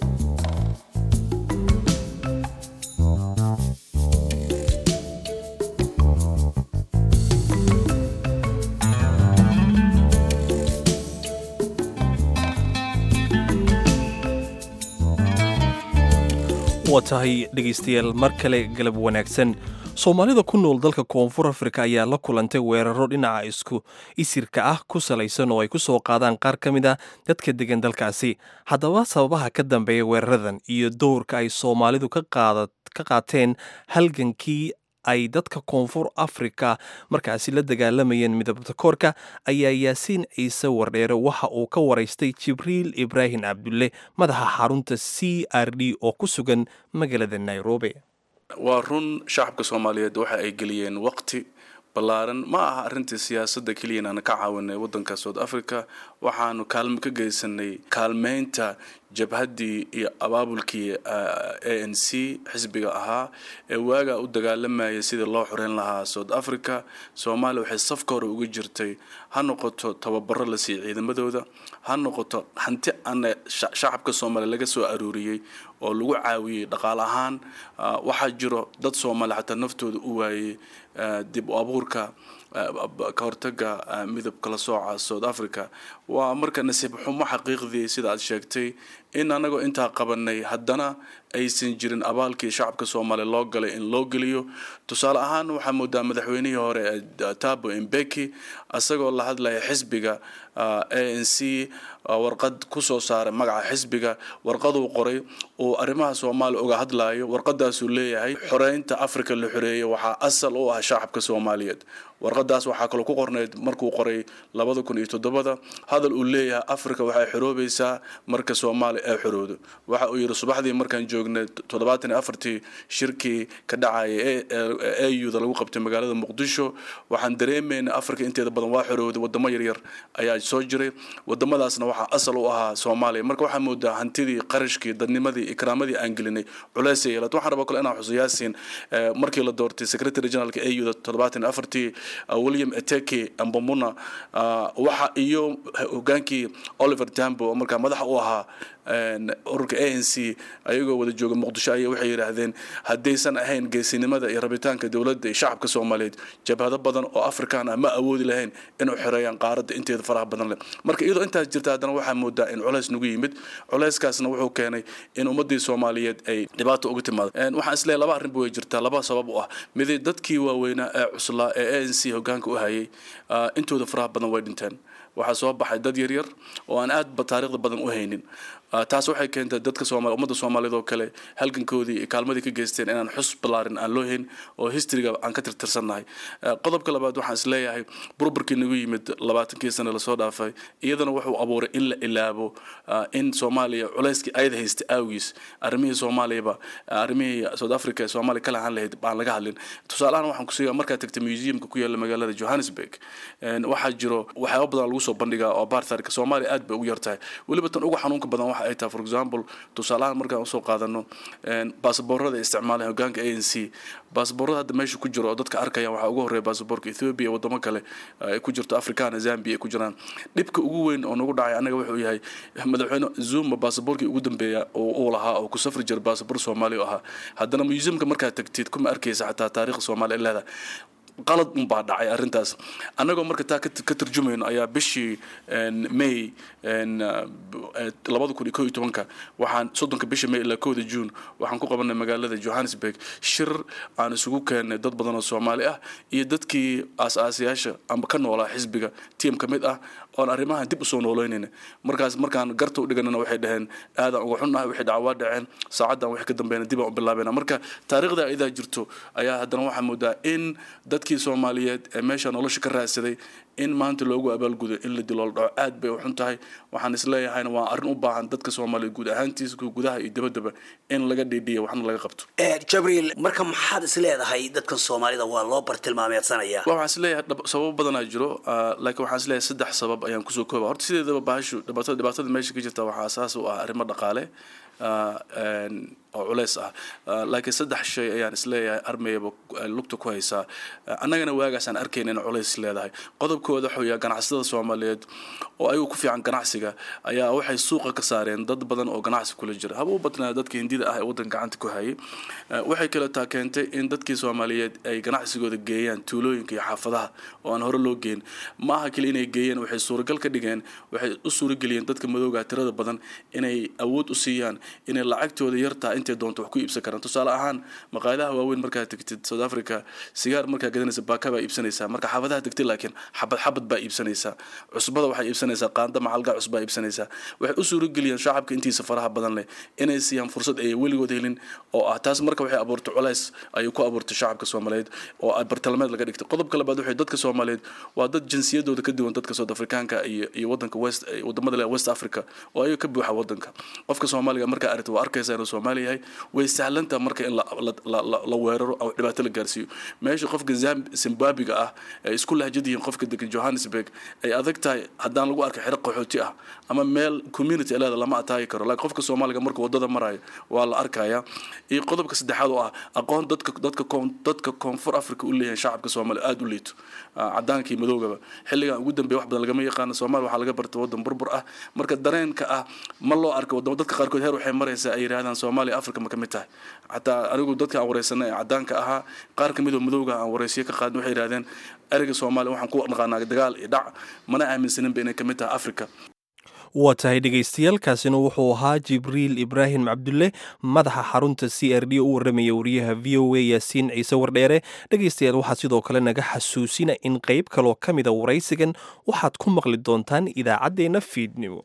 waa tahay dhegaystayaal mar kale galab wanaagsan soomaalida ku nool dalka koonfur afrika ayaa la kulantay weeraro dhinaca isku isirka ah ku salaysan oo ay ku soo qaadaan qaar ka mid a dadka degan dalkaasi haddaba sababaha ka dambeeya weeraradan iyo dowrka ay soomaalidu ka qaateen halgankii ay dadka koonfur afrika markaasi la dagaalamayeen midabta koorka ayaa yaasiin ciise wardheere waxa uu ka waraystay jibriil ibraahim cabdulle madaxa xarunta c r d oo ku sugan magaalada nairobi waa run shacabka soomaaliyeed waxa ay geliyeen waqti ballaaran ma aha arrintii siyaasadda keliya inaana ka caawinay waddanka south africa waxaanu kaalmo ka geysanay kaalmeynta jabhaddii iyo abaabulkii a n c xisbiga ahaa ee waagaa u dagaalamayay sidii loo xoreyn lahaa south africa soomaaliya waxay safka hore uga jirtay ha noqoto tababaro la siiyey ciidamadooda ha noqoto hanti ana shacabka soomaaliya laga soo aruuriyey oo lagu caawiyey dhaqaal ahaan waxaa jiro dad soomaaliya xataa naftooda u waayey dib u abuurka ka hortaga midab kala sooca south africa waa marka nasiib xumo xaqiiqdii sida aad sheegtay in anagoo intaa qabanay haddana aysan jirin abaalkii shacabka soomaaliya loo galay in loo geliyo tusaale ahaan waxaa moodaa madaxweynihii hore ee tabo imbeki isagoo la hadlaya xisbiga a n c warqad kusoo saaray magaca xisbiga warqaduu qoray uu arrimaha soomaaliya uga hadlayo warqadaasuu leeyahay xoreynta africa la xoreeyey waxaa asal u ah shacabka soomaaliyeed warqadaas waxaa kaloo ku qornayd markuu qoray labada kun iyo toddobada hadal uu leeyahay africa waxay xoroobaysaa marka soomaaliya ay xoroodo waxa uu yidhi subaxdii markaan joognay toddobaatan iyo afartii shirkii ka dhacaya auda lagu qabtay magaalada muqdisho waxaan dareemaynay africa inteeda badan waa xorooday wadamo yaryar ayaa soo jiray wadamadaasna waxaa asal u ahaa soomaaliya marka waxaa moodaa hantidii qarashkii dadnimadii ikraamadii aan gelinay culeysay yeelad waxaan rabaa kale inaan xuso yaasiin markii la doortay secretary generalka auda toddobaatan iyo afartii william eteke ambomuna waxa iyo hogaankii oliver tambo markaa madaxa u ahaa ururka a n c ayagoo wada jooga muqdisho ay waxay yidhaahdeen haddaysan ahayn geesinimada iyo rabitaanka dowladda iyo shacabka soomaaliyeed jabhado badan oo afrikaan ah ma awoodi lahayn inuu xereeyaan qaaradda inteeda faraha badan leh marka iyadoo intaas jirta haddana waxaa moodaa in culays nagu yimid culayskaasna wuxuu keenay in ummadii soomaaliyeed ay dhibaato uga timaado waxaan isleeyahay laba arrinba way jirtaa laba sabab u ah midi dadkii waaweynaa ee cuslaa ee a n c hogaanka u hayay intooda faraha badan way dhinteen waxaa soo baxay dad yaryar oo aan aadba taariikhda badan u haynin taas waxay keentay dadka sooma ummadda soomaaliyeed oo kale halgankoodii iyo kaalmadii ka geysteen inaan xus ballaarin aan loo hayn oo historyga aan ka tirtirsannahay qodobka labaad waxaan isleeyahay burburkii nagu yimid labaatankii sane lasoo dhaafay iyadana wuxuu abuuray in la ilaabo in soomaaliya culayskii ayada haystay awgiis arrimihii soomaaliyaba arrimihii south africa ee soomaaliya ka lahaan lahayd baan laga hadlin tusaalahan waxaan kusiigaa markaad tagtay museumka ku yaalla magaalada johannesburg waxaa jiro waxyaaba badan lagu soo bandhigaa oo bartarka soomaaliya aad bay ugu yartahay weliba tan ugu xanuunka badan ay tahay for example tusaalahaan markaan usoo qaadano baasaboorada ay isticmaaleen hogaanka a n c baasaboorada hadda meesha ku jiro oo dadka arkayaan waxaa ugu horreeya baasaboorka ethiopia wadamo kale ay ku jirto africana zambia ay ku jiraan dhibka ugu weyn oo nagu dhacay annaga wuxuu yahay madaxweyne zuma baasaboorkii ugu dambeeya oo uu lahaa oo ku safri jira baasaboor soomaaliya ahaa haddana museumka markaad tagtid kuma arkaysa xataa taariikhda soomaaliya leedahay qalad unbaa dhacay arrintaas annagoo marka taa ka turjumayno ayaa bishii may labada kun iyo ko iyo tobanka waxaan soddonka bisha may ilaa kowda june waxaan ku qabanay magaalada johannesburg shir aan isugu keennay dad badan oo soomaali ah iyo dadkii aas-aasayaasha amba ka noolaa xisbiga tiam ka mid ah oon arrimahan dib usoo noolaynayna markaas markaan garta u dhiganana waxay dhaheen aadaan uga xunnahay waxay dhacwaa dhaceen saacaddan wax ka dambeeyna dib aan u bilaabayna marka taariikhda idaa jirto ayaa haddana waxaa moodaa in dadkii soomaaliyeed ee meesha nolosha ka raadsaday in maanta loogu abaalgudo in la dilool dhaco aad bay u xun tahay waxaan isleeyahayna waa arrin u baahan dadka soomaaliyeed guud ahaantiisa gudaha iyo dabaddaba in laga dhiidhiya waxna laga qabto jabriil marka maxaad is leedahay dadkan soomaalida waa loo bartilmaameedsanaya waxaan isleeyahay sababo badanaa jiro laakiin waxaan isleeyahay saddex sabab ayaan kusoo kooba horta sideedaba bahashu dhibaatada dhibaatada meesha ka jirta waxaa asaas u ah arrimo dhaqaale oo culeys ah laakiin saddex shay ayaan isleeyahay armayaba lugta ku haysaa annagana waagaasaan arkayna in culays leedahay qodobkooda waxuu yahay ganacsatada soomaaliyeed oo ayagu ku fiican ganacsiga ayaa waxay suuqa ka saareen dad badan oo ganacsi kula jira haba u badnaa dadka hindida ah ee waddanka gacanta ku hayay waxay kale taa keentay in dadkii soomaaliyeed ay ganacsigooda geeyaan tuulooyinka iyo xaafadaha oo aan hore loo geyn ma aha keli inay geeyeen waxay suuragal ka dhigeen waxay u suurageliyeen dadka madowga tirada badan inay awood u siiyaan inay lacagtooda yartaa intay doonto wax ku iibsan karaan tusaale ahaan maqaayadaha waaweyn markaad tegtid south africa sigaar markaa gadanaysa baaka baa iibsanaysaa marka xaafadaha tegtid laakiin xabad xabad baa iibsanaysaa cusbada waxay iibsanaysaa qaanda macalgaa cusbaa iibsanaysaa waxay u suurageliyaan shacabka intiisa faraha badan leh inay siiyaan fursad ay weligood helin oo ah taas marka waxay abuurtay culays ayay ku abuurtay shacabka soomaaliyeed oo bartilmaameed laga dhigtay qodobka labaad waxay dadka soomaaliyeed waa dad jinsiyadooda ka duwan dadka south africaanka iyo iyo wadanka west wadamada leh west africa oo ayaga ka buuxa wadanka qofka soomaaliga markaa aragta waa arkaysaa inuu soomaali yahay way sahlantaha marka in la weeraro oo dhibaato la gaarsiiyo meesha qofka zimbabwiga ah ay isku lahjad yihiin qofka degan johannesburg ay adag tahay haddaan lagu arkay xero qaxooti ah ama meel community leeda lama ataagi karo laakiin qofka soomaaliga marka wadada marayo waa la arkaya iyo qodobka saddexaad oo ah aqoon dadka dadka dadka koonfur africa u leeyahay shacabka soomaaliya aada u liito cadaanka iyo madoogaba xilligan ugu dambeeya wax badan lagama yaqaano soomaaliya waxaa laga bartay wadan burbur ah marka dareenka ah ma loo arka wadamo dadka qaarkood heer waxay maraysaa ay yidhahdaan soomaaliya africa ma ka mid tahay xataa anigu dadka aan wareysanay ee cadaanka ahaa qaar ka midoo madowga aan wareysiyo ka qaadin waxay yidhahdeen ereyga soomaaliya waxaan ku naqaanaa dagaal iyo dhac mana aaminsaninba inay ka mid tahay africa waa tahay dhegaystayaal kaasina wuxuu ahaa jibriil ibraahim cabdulle madaxa xarunta c r d u warramaya wariyaha v o a yaasiin ciise wardheere dhegaystayaal waxaa sidoo kale naga xasuusina in qayb kaloo ka mida waraysigan waxaad ku maqli doontaan idaacaddeenna fiidnimo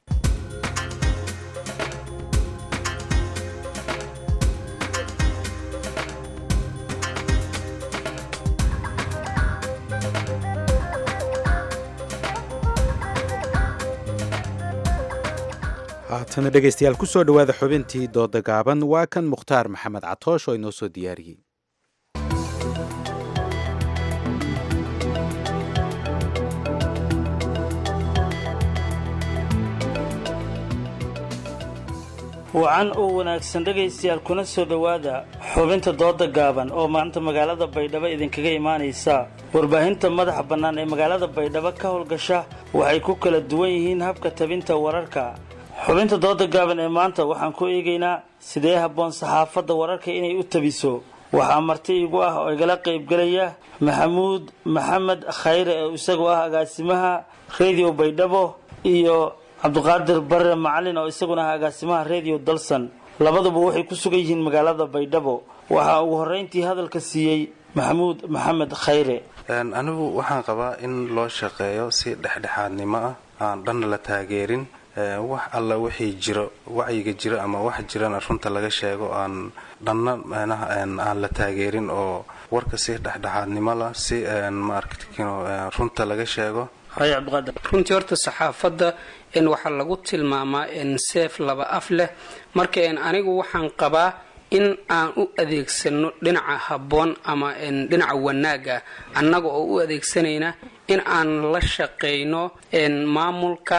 haatana dhegaystayaal ku soo dhowaada xubintii dooda gaaban waa kan mukhtaar maxamed catoosh oo inoo soo diyaariyey wacan oo wanaagsan dhegaystayaal kuna soo dhowaada xubinta dooda gaaban oo maanta magaalada baydhabo idinkaga imaanaysa warbaahinta madaxa bannaan ee magaalada baydhabo ka howlgasha waxay ku kala duwan yihiin habka tabinta wararka xubinta dooda gaaban ee maanta waxaan ku eegaynaa sidee habboon saxaafadda wararka inay u tabiso waxaa marti igu ah oo igala qaybgelaya maxamuud maxamed khayre oo isagu ah agaasimaha radio baydhabo iyo cabdiqaadir bare macalin oo isaguna ah agaasimaha radio dalsan labaduba waxay ku sugan yihiin magaalada baydhabo waxaa ugu horreyntii hadalka siiyey maxamuud maxamed khayre anigu waxaan qabaa in loo shaqeeyo si dhexdhexaadnimo ah aan dhanna la taageerin wax alla wixii jiro wacyiga jiro ama wax jirana runta laga sheego aan dhanna manaha aan la taageerin oo warka si dhexdhexaadnimo lah si maarkino runta laga sheego runtii horta saxaafadda n waxaa lagu tilmaamaa n seef laba af leh marka n anigu waxaan qabaa in aan u adeegsano dhinaca habboon ama dhinaca wanaaga annaga oo u adeegsanayna in aan la shaqayno maamulka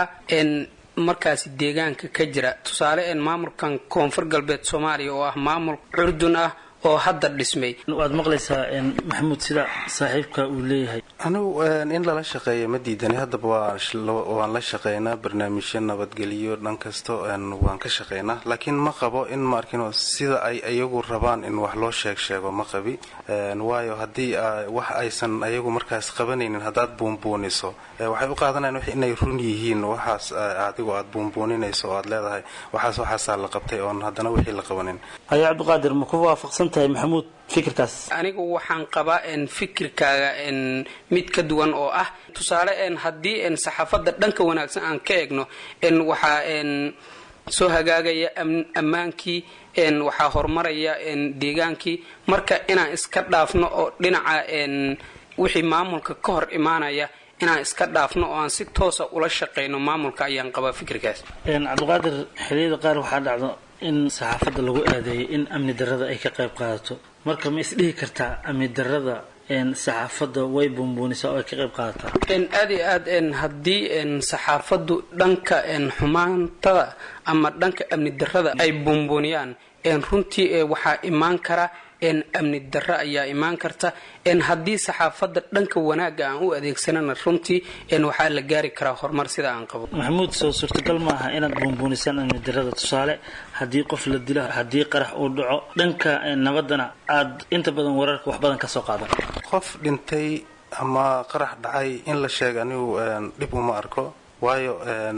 markaasi deegaanka ka jira tusaale maamulkan koonfur galbeed soomaaliya oo ah maamul curdun ah oo hadda dhismay waad maqlaysaa maxamuud sida saaxiibka uu leeyahay anigu in lala shaqeeyo ma diidani haddaba waan la shaqeynaa barnaamijyo nabadgeliyo dhan kasto waan ka shaqeynaa laakiin ma qabo in maarkino sida ay iyagu rabaan in wax loo sheeg sheego ma qabi waayo haddii wax aysan ayagu markaas qabanaynin haddaad buunbuuniso waxay u qaadanayan inay run yihiin waxaas adigu aad buunbuuninayso oo aad leedahay waxaas waxaasaa la qabtay oon haddana wixii la qabanin haya cabdiqaadir ma ku waafaqsan tahay maxamuud fikirkaas anigu waxaan qabaa n fikirkaaga n mid ka duwan oo ah tusaale n haddii n saxaafadda dhanka wanaagsan aan ka eegno n waxaa n soo hagaagaya ammaankii n waxaa horumaraya n deegaankii marka inaan iska dhaafno oo dhinaca n wixii maamulka ka hor imaanaya inaan iska dhaafno oo aan si toosa ula shaqayno maamulka ayaan qabaa fikirkaas cabdiqaadir xiliyada qaar waxaa dhacdo in saxaafadda lagu aadeeyo in amni darrada ay ka qayb qaadato marka ma isdhihi kartaa amni darrada saxaafadda way buunbuunisaa oo ay ka qayb qaadataa aad iyo aad haddii saxaafaddu dhanka xumaantada ama dhanka amni darrada ay buunbuuniyaan runtii waxaa imaan kara amni darro ayaa imaan karta haddii saxaafadda dhanka wanaaga aan u adeegsanana runtii waxaa la gaari karaa horumar sida aan qabo maxamuud soo suurtagal maaha inaad buunbuunisaan amni darrada tusaale haddii qof la dilo haddii qarax uu dhaco dhanka nabaddana aad inta badan wararka wax badan ka soo qaadan qof dhintay ama qarax dhacay in la sheega anigu dhib uma arko waayo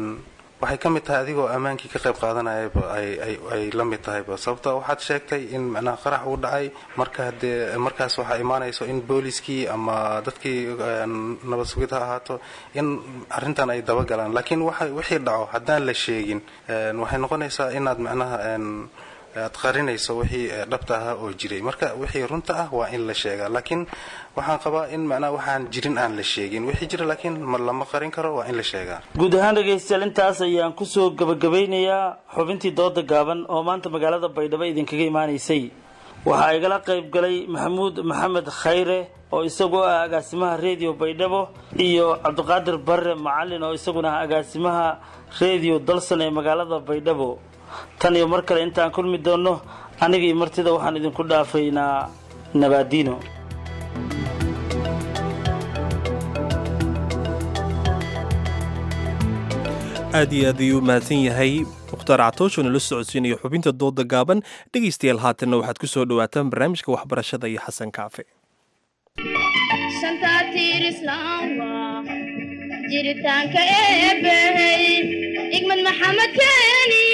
waxay ka mid tahay adigoo ammaankii ka qayb qaadanayaba ay la mid tahayba sababto waxaad sheegtay in macnaha qarax uu dhacay marka hadee markaas waxaa imaanayso in booliskii ama dadkii nabad sugid ha ahaato in arrintan ay dabagalaan laakiin wixii dhaco haddaan la sheegin waxay noqonaysaa inaad macnaha aad qarinayso wixii dhabta ahaa oo jiray marka wixii runta ah waa in la sheegaa laakiin waxaan qabaa in macnaha waxaan jirin aan la sheegin wixii jira laakiin lama qarin karo waa in la sheegaa guud ahaan dhegaystayaal intaas ayaan kusoo gabagabeynayaa xubintii dooda gaaban oo maanta magaalada baydhabo idinkaga imaanaysay waxaa igala qayb galay maxamuud maxamed khayre oo isagoo ah agaasimaha redio baydhabo iyo cabdiqaadir bare macalin oo isaguna ah agaasimaha redio dalsan ee magaalada baydhabo tan iyo mar kale intaan kulmi doonno anigii martida waxaan idinku dhaafaynaa nabaadiino aad iyo aad ayuu u mahadsan yahay mukhtaar catoosh oo nala socodsiinayo xubinta dooda gaaban dhegaystayaal haatanna waxaad ku soo dhowaataan barnaamijka waxbarashada iyo xasan kaafe jiritaanka eebbahey igmad maxamed keeni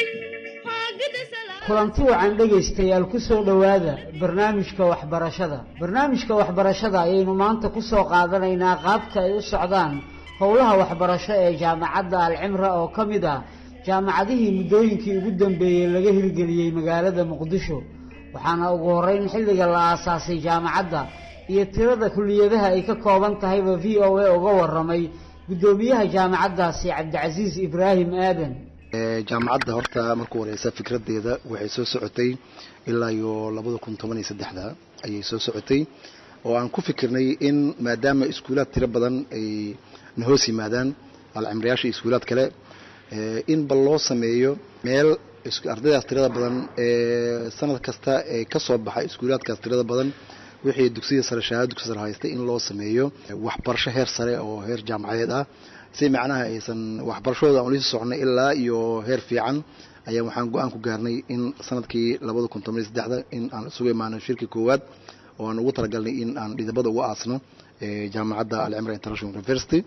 kulanti wacan dhegaystayaal ku soo dhowaada barnaamijka waxbarashada barnaamijka waxbarashada ayaynu maanta ku soo qaadanaynaa qaabka ay u socdaan howlaha waxbarasho ee jaamacadda alcimra oo ka mid ah jaamacadihii muddooyinkii ugu dambeeyey laga hirgeliyey magaalada muqdisho waxaana ugu horeyn xilliga la aasaasay jaamacadda iyo tirada kuliyadaha ay ka kooban tahayba v o a uga waramay guddoomiyaha jaamacaddaasi cabdicasiis ibraahim aadan jaamacadda horta markuu horeysa fikradeeda waxay soo socotay ilaa iyo labada kun toban iyo saddexda ayay soo socotay oo aan ku fikirnay in maadaama iskuulaad tiro badan ay na hoos yimaadaan alcimriyaasha iyo iskuulaad kale in bal loo sameeyo meel ardaydaas tirada badan ee sanad kasta ee ka soo baxa iskuulaadkaas tirada badan wixii dugsiya sare shahaado dugsi sare haystay in loo sameeyo waxbarasho heer sare oo heer jaamacadeed ah si macnaha aysan waxbarashadooda aan ula sii soconay ilaa iyo heer fiican ayaa waxaan go-aan ku gaarnay in sanadkii labada kun toban iyo saddexda in aan isugu imaano shirkii koowaad oo aan ugu talagalnay in aan dhidabada uga aasno jaamacadda alcimra international university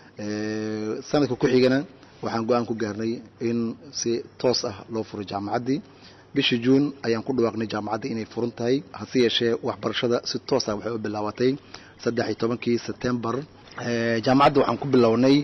sanadka ku xigana waxaan go-aan ku gaarnay in si toos ah loo furo jaamacaddii bishii juun ayaan ku dhawaaqnay jaamacaddii inay furan tahay hase yeeshee waxbarashada si toos ah waxay u bilaabatay saddex iyo tobankii september jaamacadda waxaan ku bilownay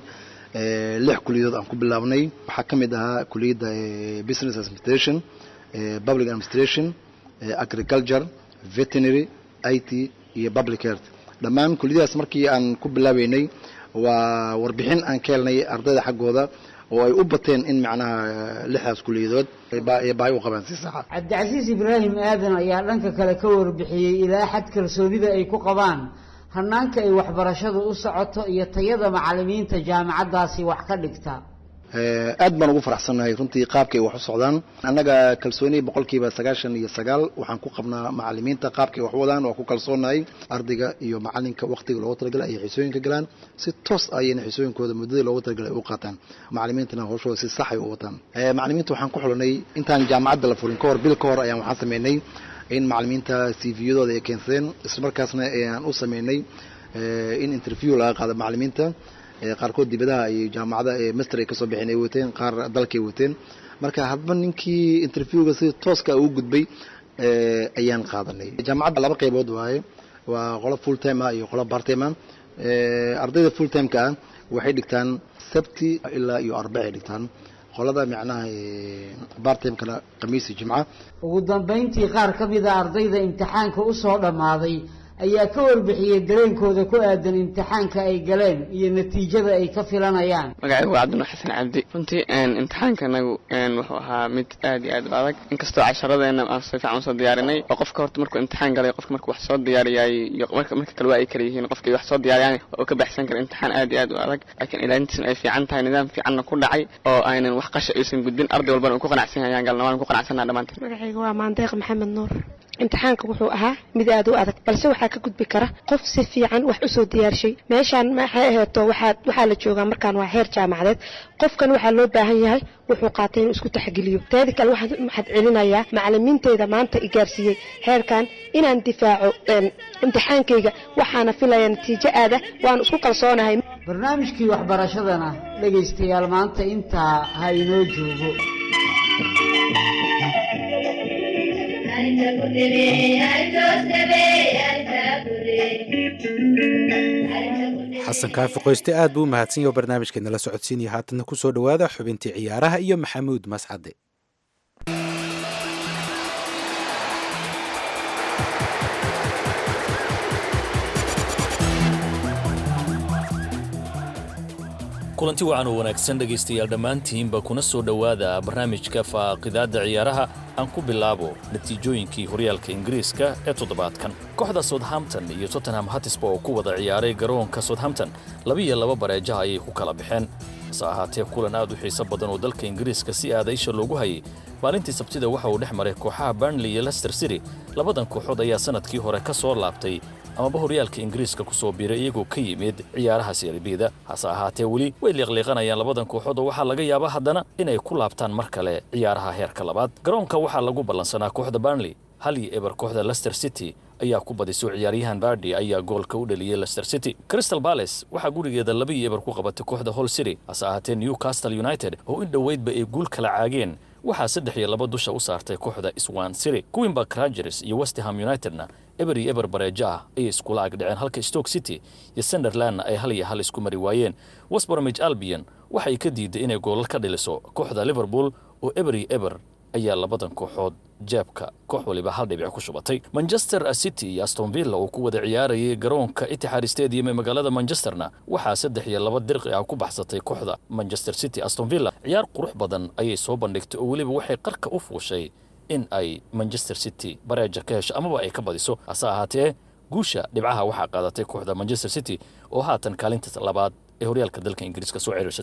lix kuliyadood aan ku bilaabnay waxaa ka mid ahaa kuliyadda business administration public administration agriculture veterinary i t iyo public health dhammaan kuliyadahaas markii aan ku bilaabeynay waa warbixin aan ka helnay ardayda xaggooda oo ay u bateen in macnaha lixdaas kuliyadood baahi u qabaan si saxa cabdicasiis ibraahim aadan ayaa dhanka kale ka warbixiyey ilaa xad kalsoonida ay ku qabaan hanaanka ay waxbarashadu u socoto iyo tayada macalimiinta jaamacaddaasi wax ka dhigta aad baan ugu faraxsannahay runtii qaabkay wax u socdaan annaga kalsooni boqolkiiba sagaashan iyo sagaal waxaan ku qabnaa macalimiinta qaabkay wax wadaan waa ku kalsoonahay ardayga iyo macalinka waqtiga loogu talagalay ayay xisooyinka galaan si toos ayayna xisooyinkooda muddadii loogu talagalay u qaataan macalimiintana hawshooda si sax ay u wataan macalimiinta waxaan ku xulanay intaan jaamacadda la furin kahor bil ka hor ayaan waxaan sameynay in macalimiinta c v-yadooda ay keensadeen islamarkaasna aan u sameynay in interview laga qaado macalimiinta qaarkood dibadaha ay jaamacada master ay kasoo bixeen ay wateen qaar dalkay wateen marka hadba ninkii interviewga si tooska ugu gudbay ayaan qaadanay jaamacadda laba qaybood waaye waa qolo full time ah iyo qolo part time ah ardayda full timeka ah waxay dhigtaan sabti ilaa iyo arbac ay dhigtaan qolada macnaha bartimkana khamiisi jimca ugu dambayntii qaar ka mid a ardayda imtixaanka usoo dhammaaday ayaa ka warbixiyey dareenkooda ku aadan imtixaanka ay galeen iyo natiijada ay ka filanayaan magacaygu waa cabdinuur xasan cabdi runtii imtixaanka anagu wuxuu ahaa mid aad iyo aad u adag inkastoo casharadeena aan si fiican usoo diyaarinay oo qofka horta markuu imtixaan galay qofka markuu wax soo diyaariyay iyo marka marka kale waa ay kala yihiin qofkii wax soo diyaariyaan oo ka baxsan kara imtixaan aad iyo aad u adag laakiin ilaalintiisna ay fiican tahay nidaam fiicanna ku dhacay oo aynan wax qasha aysan gudbin arday walbana uu ku qanacsan yahay ayaan galna waan ku qanacsanaa dhammaanteen magacayga waa maandeeq maxamed nuur imtixaanka wuxuu ahaa mid aad u adag balse waxaa ka gudbi kara qof si fiican wax usoo diyaarshay meeshaan maxay aheeto waxaa waxaa la joogaa markaan waa heer jaamacadeed qofkan waxaa loo baahan yahay wuxuu qaatay inuu isku taxgeliyo teeda kale waxaan maxad celinayaa macalimiinteyda maanta i gaarsiiyey heerkan inaan difaaco imtixaankayga waxaana filaya natiijo aada waan isku kalsoonahay barnaamijkii waxbarashadana dhegaystayaal maanta intaa ha inoo joogo xasan kaafi qoyste aad buu u mahadsan yaho barnaamijkeena la socodsiinaya haatanna ku soo dhowaada xubintii ciyaaraha iyo maxamuud mascade kulanti wacan oo wanaagsan dhegaystayaal dhammaantiinba kuna soo dhowaada barnaamijka faaqidaadda ciyaaraha aan ku bilaabo natiijooyinkii horyaalka ingiriiska ee toddobaadkan kooxda southampton iyo tottenham hatisba oo ku wada ciyaaray garoonka southampton labiiyo laba bareejaha ayay ku kala baxeen hase ahaatee kulan aad u xiiso badan oo dalka ingiriiska si aada isha loogu hayay maalintii sabtida waxa uu dhex maray kooxaha burnley iyo lester city labadan kooxood ayaa sannadkii hore ka soo laabtay amaba horyaalka ingiriiska ku soo biiray iyagoo ka yimid ciyaaraha seeribida hase ahaatee weli way liiqliiqanayaan labadan kooxood oo waxaa laga yaabaa haddana inay ku laabtaan mar kale ciyaaraha heerka labaad garoonka waxaa lagu ballansanaa kooxda burnley hal iyo eber kooxda lester city ayaa ku badiso ciyaaryahan bardi ayaa goolka u dhaliyey lester city crystal bales waxaa gurigeeda laba iyo eber ku qabatay kooxda hall city hase ahaatee newcastle united oo in dhoweydba ay guul kala caageen waxaa saddex iyo laba dusha u saartay kooxda swan city queenbark rangers iyo westham unitedna eber iyo eber bareejo ah ayay iskula agdhaceen halka stoke city iyo sunderlandna ay hal iyo hal isku mari waayeen westbromage albion waxay ka diiday inay goolal ka dhiliso kooxda liverpool oo eber iyo eber ayaa labadan kooxood jeebka koox waliba hal dhibic ku shubatay manchester city iyo aston villa oo ku wada ciyaarayay garoonka itixaad stadium ee magaalada manchesterna waxaa saddex iyo laba dirqi ah ku baxsatay kooxda manchester city aston villa ciyaar qurux badan ayay soo bandhigtay oo weliba waxay qarka u fuushay in ay manchester city bareeja ka hesho amaba ay ka badiso hase ahaatee guusha dhibcaha waxaa qaadatay kooxda manchester city oo haatan kaalinta labaad ee horyaalka dalka ingiriiska soo ciriirsatay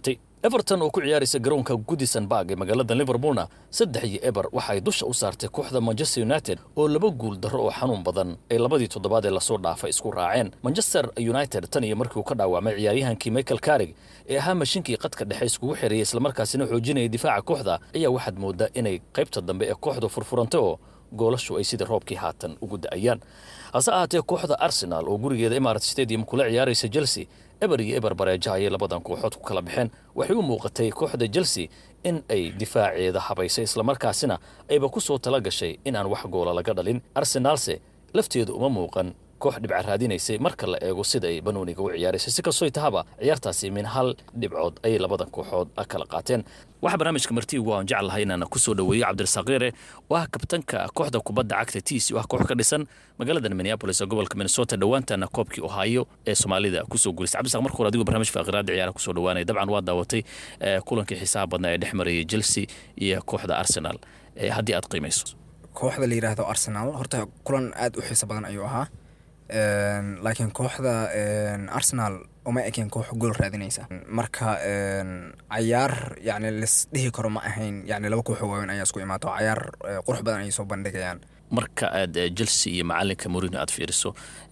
everton oo ku ciyaaraysa garoonka goodison barg ee magaalada liverpoolna saddex iyo eber waxa ay dusha u saartay kooxda manchester united oo laba guul darro oo xanuun badan ay labadii toddobaad ee lasoo dhaafay isku raaceen manchester united tan iyo markii uu ka dhaawacmay ciyaaryahankii michael carrig ee ahaa mashinkii qadka dhexe iskugu xereeyay islamarkaasina xoojinaya difaaca kooxda ayaa waxaad moodaa inay qaybta dambe ee kooxdu furfurantay oo goolashu ay sidii roobkii haatan ugu da'ayaan hase ahaatee kooxda arsenal oo gurigeeda imarat stadium kula ciyaaraysa chelsea eber iyo eber bareeja ayay labadan kooxood ku kala baxeen waxay u muuqatay kooxda chelsea in ay difaaceeda habaysay islamarkaasina ayba ku soo tala gashay inaan wax goola laga dhalin arsenaalse lafteedu uma muuqan koox dhibca raadinaysay marka la eego sida ay banooniga u ciyaaraysay si kastoy tahaba ciyaartaasi min hal dhibcood ayay labadan kooxood kala qaateen waxaa barnaamijka martiigu aan jeclahay inaan ku soo dhoweeyo cabdirasaaq yare oo ah kabtanka kooxda kubadda cagta tiisi oo ah koox ka dhisan magaalada minneapolis ee gobolka minnesota dhowaantana koobkii ohio ee soomaalida kusoo guulisay cabdirasaaq marka hore adigoo barnaamij faaqiraada ciyaaraha kusoo dhowaanaya dabcan waa daawatay kulankii xisaab badnaa ee dhex marayay chelsea iyo kooxda arsenal haddii aad qiimayso kooxda la yidhaahdo arsenal horta kulan aad u xiiso badan ayuu ahaa laakiin kooxda arsenal uma ekeen koox gool raadinaysa marka cayaar yani lisdhihi karo ma ahayn yani laba kooxoo waaweyn ayaa isku imaato cayaar qurux badan ayay soo bandhigayaan marka aad chelsea iyo macalinka morino aad fiiriso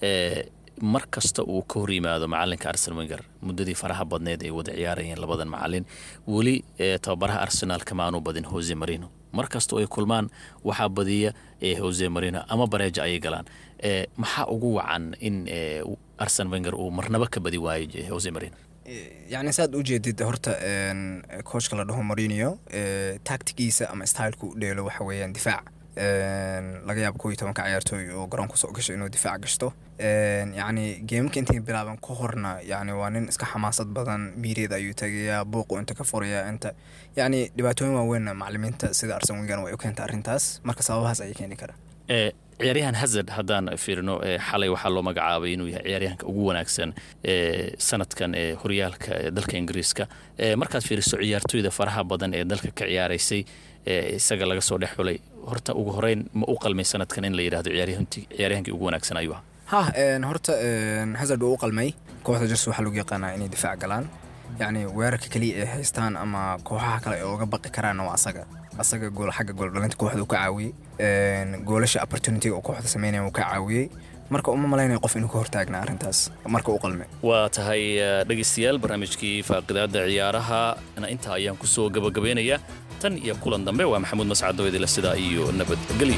mar kasta uu ka hor yimaado macalinka arsenal wenger muddadii faraha badneed ay wada ciyaarayeen labadan macalin weli tababaraha arsenal kama aanu badin jose marino mar kasta oo ay kulmaan waxaa badiya jose marino ama bareeja ayay galaan maxaa ugu wacan in arsen wenger uu marnaba ka badi waayo jose marino yacni saad u jeedid horta coachka la dhaho marinio tactigiisa ama styleka u dheelo waxa weeyaan difaac laga yaabo koo iyo tobanka ciyaartooy oo garoonka soo gasho inuu difaac gashto yacni geemamka intay bilaaban ka horna yacni waa nin iska xamaasad badan miireed ayuu tagayaa buuqu inta ka furayaa inta yacni dhibaatooyin waaweyn macalimiinta sida arsen wenger way u keenta arrintaas marka sababahaas ayay keeni karaa ciyaaryahan hazard haddaan fiirino xalay waxaa loo magacaabay inuu yahay ciyaaryahanka ugu wanaagsan sanadkan ee horyaalka dalka ingiriiska markaad fiiriso ciyaartooyda faraha badan ee dalka ka ciyaaraysay isaga laga soo dhex xulay horta ugu horeyn ma u qalmay sanadkan in la yidhahdo ciyaaryahankii ugu wanaagsan ayuu ahaa ha horta hazard wuu u qalmay kooxda jers waxaa lagu yaqaanaa inay difaac galaan yacni weerarka keliya ay haystaan ama kooxaha kale ee uga baqi karaanna waa asaga asaga gool xagga gooldhalinta kooxda uu ka caawiyey goolasha opportunityga oo kooxda sameynaya uu ka caawiyey marka uma malaynaya qof inuu ka hortaagna arrintaas marka u qalme waa tahay dhegaystayaal barnaamijkii faaqidaada ciyaaraha intaa ayaan ku soo gabagabaynayaa tan iyo kulan dambe waa maxamuud mascado idila sidaa iyo nabadgelyo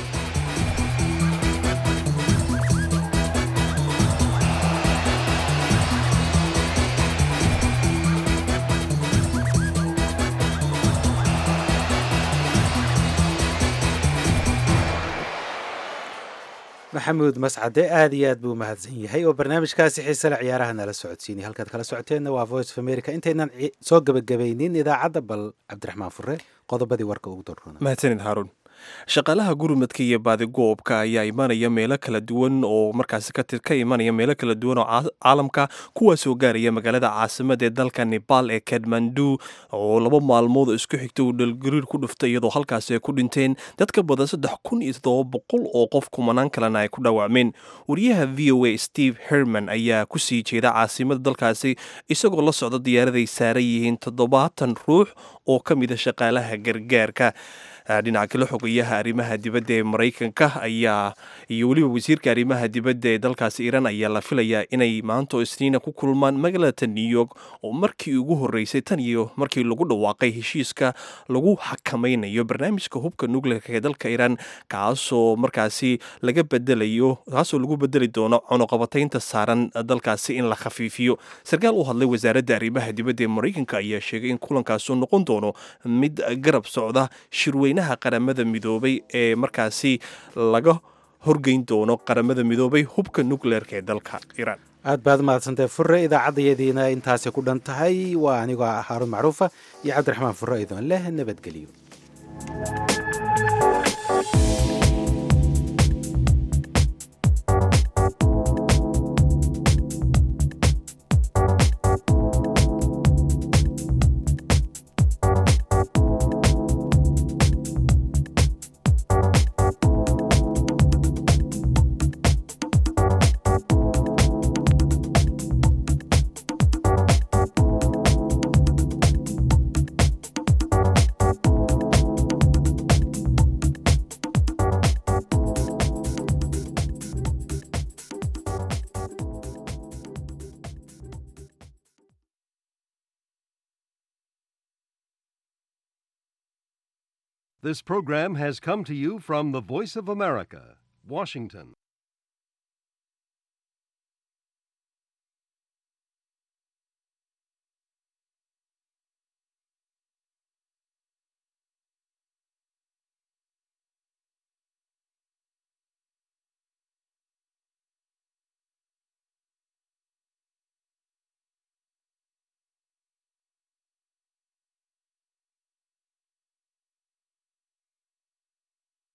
maxamuud mascade aad iyo aad buu umahadsan yahay oo barnaamijkaasi xiisale ciyaaraha nala socodsiinay halkaad kala socoteenna waa voice of america intaynan soo gebagabaynin idaacadda bal cabdiraxmaan fure qodobadii warka ugu darruna mahadsanid haaruun shaqaalaha gurmadka iyo baadigoobka ayaa imanaya meelo kala duwan oo markaasi ka imanaya meelo kala duwan oo caalamka kuwaasoo gaaraya magaalada caasimada ee dalka nepal ee kadmandu oo laba maalmood oo isku xigta uu dhalgariir ku dhuftay iyadoo halkaasi ay ku dhinteen dad ka badan saddex kun iyo toddoba boqol oo qof kumanaan kalena ay ku dhaawacmeen wariyaha v o a steve herman ayaa ku sii jeeda caasimada dalkaasi isagoo la socda diyaaraday saaran yihiin toddobaatan ruux oo ka mida shaqaalaha gargaarka dhinaca kale xogayaha arrimaha dibadda ee maraykanka ayaa iyo weliba wasiirka arrimaha dibadda ee dalkaasi iiraan ayaa la filayaa inay maanta oo isniina ku kulmaan magaalada new york oo markii ugu horreysay tan iyo markii lagu dhawaaqay heshiiska lagu xakamaynayo barnaamijka hubka nuclearka ee dalka iiraan kaasoo markaasi laga bedelayo kaasoo lagu bedeli doono cunuqabataynta saaran dalkaasi in la khafiifiyo sarkaal u hadlay wasaaradda arrimaha dibadda ee maraykanka ayaa sheegay in kulankaasuu noqon doono mid garab socda shirweyn qaramada midoobay ee markaasi laga horgeyn doono qaramada midoobay hubka nucleerka ee dalka iiraan aad baad mahadsantahay fure idaacaddayadiina intaasay ku dhan tahay waa anigoo haaruun macruufa iyo cabdiraxmaan fure idoon leh nabadgelyo This program has come to you from the Voice of America, Washington.